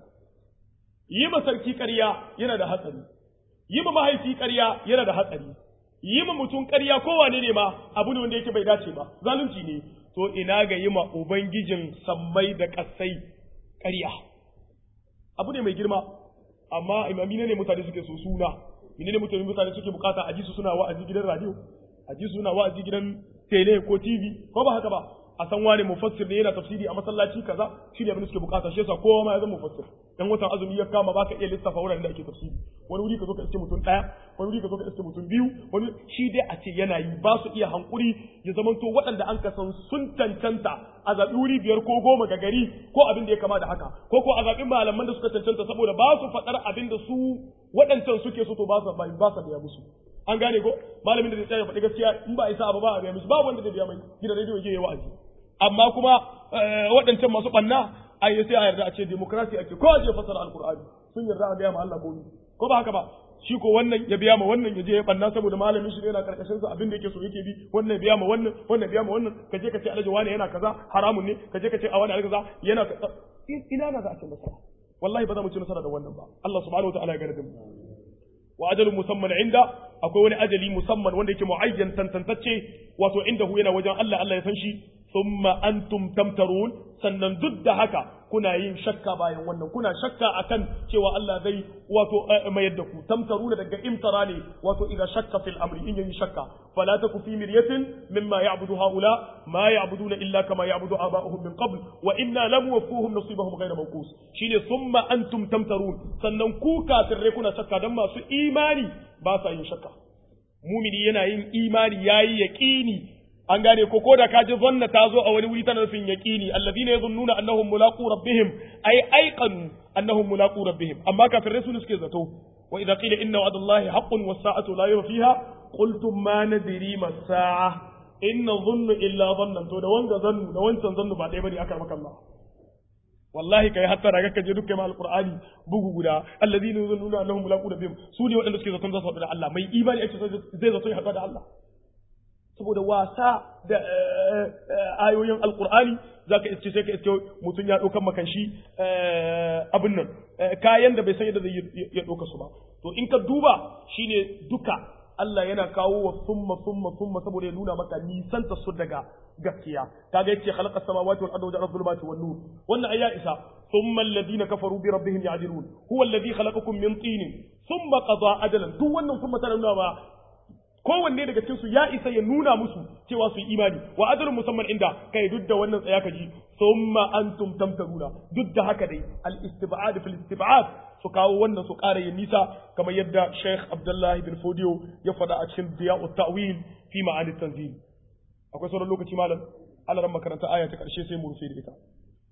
yi ma sarki ƙarya yana da hatsari yi ma mahaifi ƙarya yana da hatsari yi ma mutum ƙarya kowane ne ma abu ne wanda yake bai dace ba zalunci ne to ina ga yi ma ubangijin sammai da ƙasai ƙarya abu ne mai girma amma imami ne mutane suke so suna ne mutane mutane suke bukata a ji su suna wa'azi gidan radio a ji su suna wa'azi gidan tele ko tv ko ba haka ba a san wani mufassir ne yana tafsiri a masallaci kaza shi ne abin da suke bukata shi yasa kowa ma ya zama mufassir dan watan azumi ya kama baka iya lissafa wuraren da ake tafsiri wani wuri ka zo ka iske mutum daya wani wuri ka zo ka iske mutum biyu wani shi dai a ce yana yi ba su iya hankuri ya zamanto waɗanda an kasan sun cancanta a zaɓi wuri biyar ko goma ga gari ko abin da ya kama da haka ko ko a zaɓi malaman da suka cancanta saboda ba su faɗar abin da su waɗancan suke so to ba su ba su biya musu an gane ko malamin da zai tsaya faɗi gaskiya in ba isa ba ba a biya musu ba wanda zai biya mai gidan rediyo ya yi wa'azi amma kuma waɗancan masu ɓanna a yi sai a yarda a ce demokrasi ake ko a je fasara alkur'ani sun yarda a gaya ma Allah komi ko ba haka ba shi ko wannan ya biya ma wannan ya je ya ɓanna saboda malamin shi ne yana karkashin sa abin da yake so yake bi wannan ya biya ma wannan wannan ya biya ma wannan ka je ka ce alhaji wani yana kaza haramun ne ka je ka ce a wani kaza yana ina na za a ce masa wallahi ba za mu ci nasara da wannan ba Allah subhanahu wa ta'ala ya gane da mu wa ajalun musamman inda akwai wani ajali musamman wanda yake muayyan tantantacce wato inda hu yana wajen Allah Allah ya san shi thumma antum tamtarun sannan duk da haka kuna yin shakka bayan wannan kuna shakka akan cewa Allah zai wato mayar da ku tamtaruna daga imtara ne wato idan shakka fil amri in yayi shakka fala taku fi miryatin mimma ya'budu haula ma ya'buduna illa kama ya'budu aba'uhum min qabl wa inna lam wafuhum nasibahum ghayra mawqus shine thumma antum tamtarun sannan ku kafirai kuna shakka dan masu imani ba sa yin shakka mumini yana yin imani yayi yaqini an gane ko ko da ka ji zanna ta zo a wani wuri tana nufin yaqini alladhina yadhunnuna annahum mulaqu rabbihim ay ayqanu annahum mulaqu rabbihim amma kafirai su suke zato wa idza qila inna wa'dallahi haqqun was sa'atu la rayba fiha qultum ma nadri ma sa'a in nadhunnu illa dhannan to da wanga zannu da wancan zannu ba ɗaya bane aka maka Allah wallahi kai hatta daga ka je dukkan alqur'ani bugu guda alladhina yadhunnuna annahum mulaqu rabbihim su ne waɗanda suke zaton za su haɗu da Allah mai imani ake zai zato ya haɗu da Allah saboda wasa da ayoyin alkur'ani za ka iske sai ka iske mutum ya ɗaukan makan shi abin nan kayan da bai san yadda zai ya ɗauka su ba to in ka duba shine duka Allah yana kawo wa summa summa summa saboda ya nuna maka nisanta su daga gaskiya kaga yace khalaqa samawati wal arda wa ja'ala dhulumati wan nur wannan ayya isa thumma alladhina kafaru bi rabbihim ya'dilun huwa alladhi khalaqakum min tin thumma qada ajalan duk wannan kuma tana nuna ba kowanne daga cikinsu ya isa ya nuna musu cewa su yi imani wa ajalun musamman inda kai duk da wannan tsaya kaji summa antum tamtaruna duk da haka dai al istib'ad fil istib'ad su kawo wannan su ƙara yin nisa kamar yadda Sheikh Abdullah bin Fodiyo ya faɗa a cikin Diya'u Ta'wil fi ma'anit tanzil akwai sauran lokaci malam Allah ran makaranta aya ta karshe sai mu rufe da ita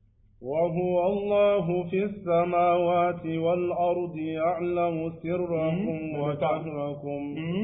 وهو الله في السماوات والأرض يعلم سركم وجهركم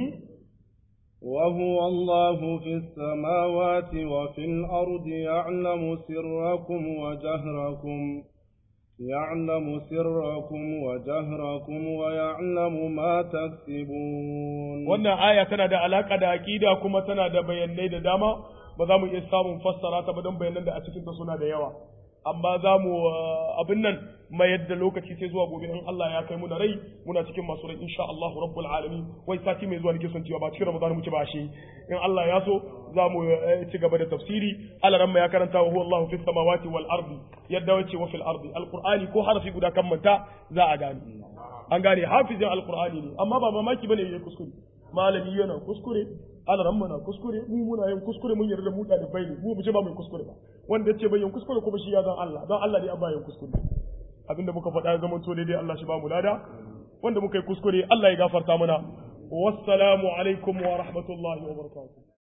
وهو الله في السماوات وفي الأرض يعلم سركم وجهركم يعلم سركم وجهركم ويعلم ما تكسبون wannan aya tana da alaka da aqida kuma tana da bayanai da dama ba za mu iya samun fassara ta ba don bayanan da a cikin ta suna da yawa amma za mu abin nan mayar da lokaci sai zuwa gobe in Allah ya kai mu da rai muna cikin masu rai insha Allah rabbul alamin wai sati mai zuwa nake son cewa ba cikin Ramadan muke ba shi in Allah ya so za mu ci gaba da tafsiri Allah ran ya karanta wa huwa Allah fis samawati wal ardi yadda wace wa fil ardi alqur'ani ko harafi guda kan manta za a gane an gane hafizin alqur'ani ne amma ba mamaki bane yayi kuskure malami yana kuskure alaran na kuskure mu muna yin kuskure mun yarda mu da bai ne mu mu ce ba mu kuskure ba wanda yace bai yin kuskure kuma shi ya zan Allah don Allah ne an ba yin kuskure abinda muka faɗa ya zama to daidai Allah shi ba mu lada wanda muka yi kuskure Allah ya gafarta mana wassalamu alaikum wa rahmatullahi wa barakatuh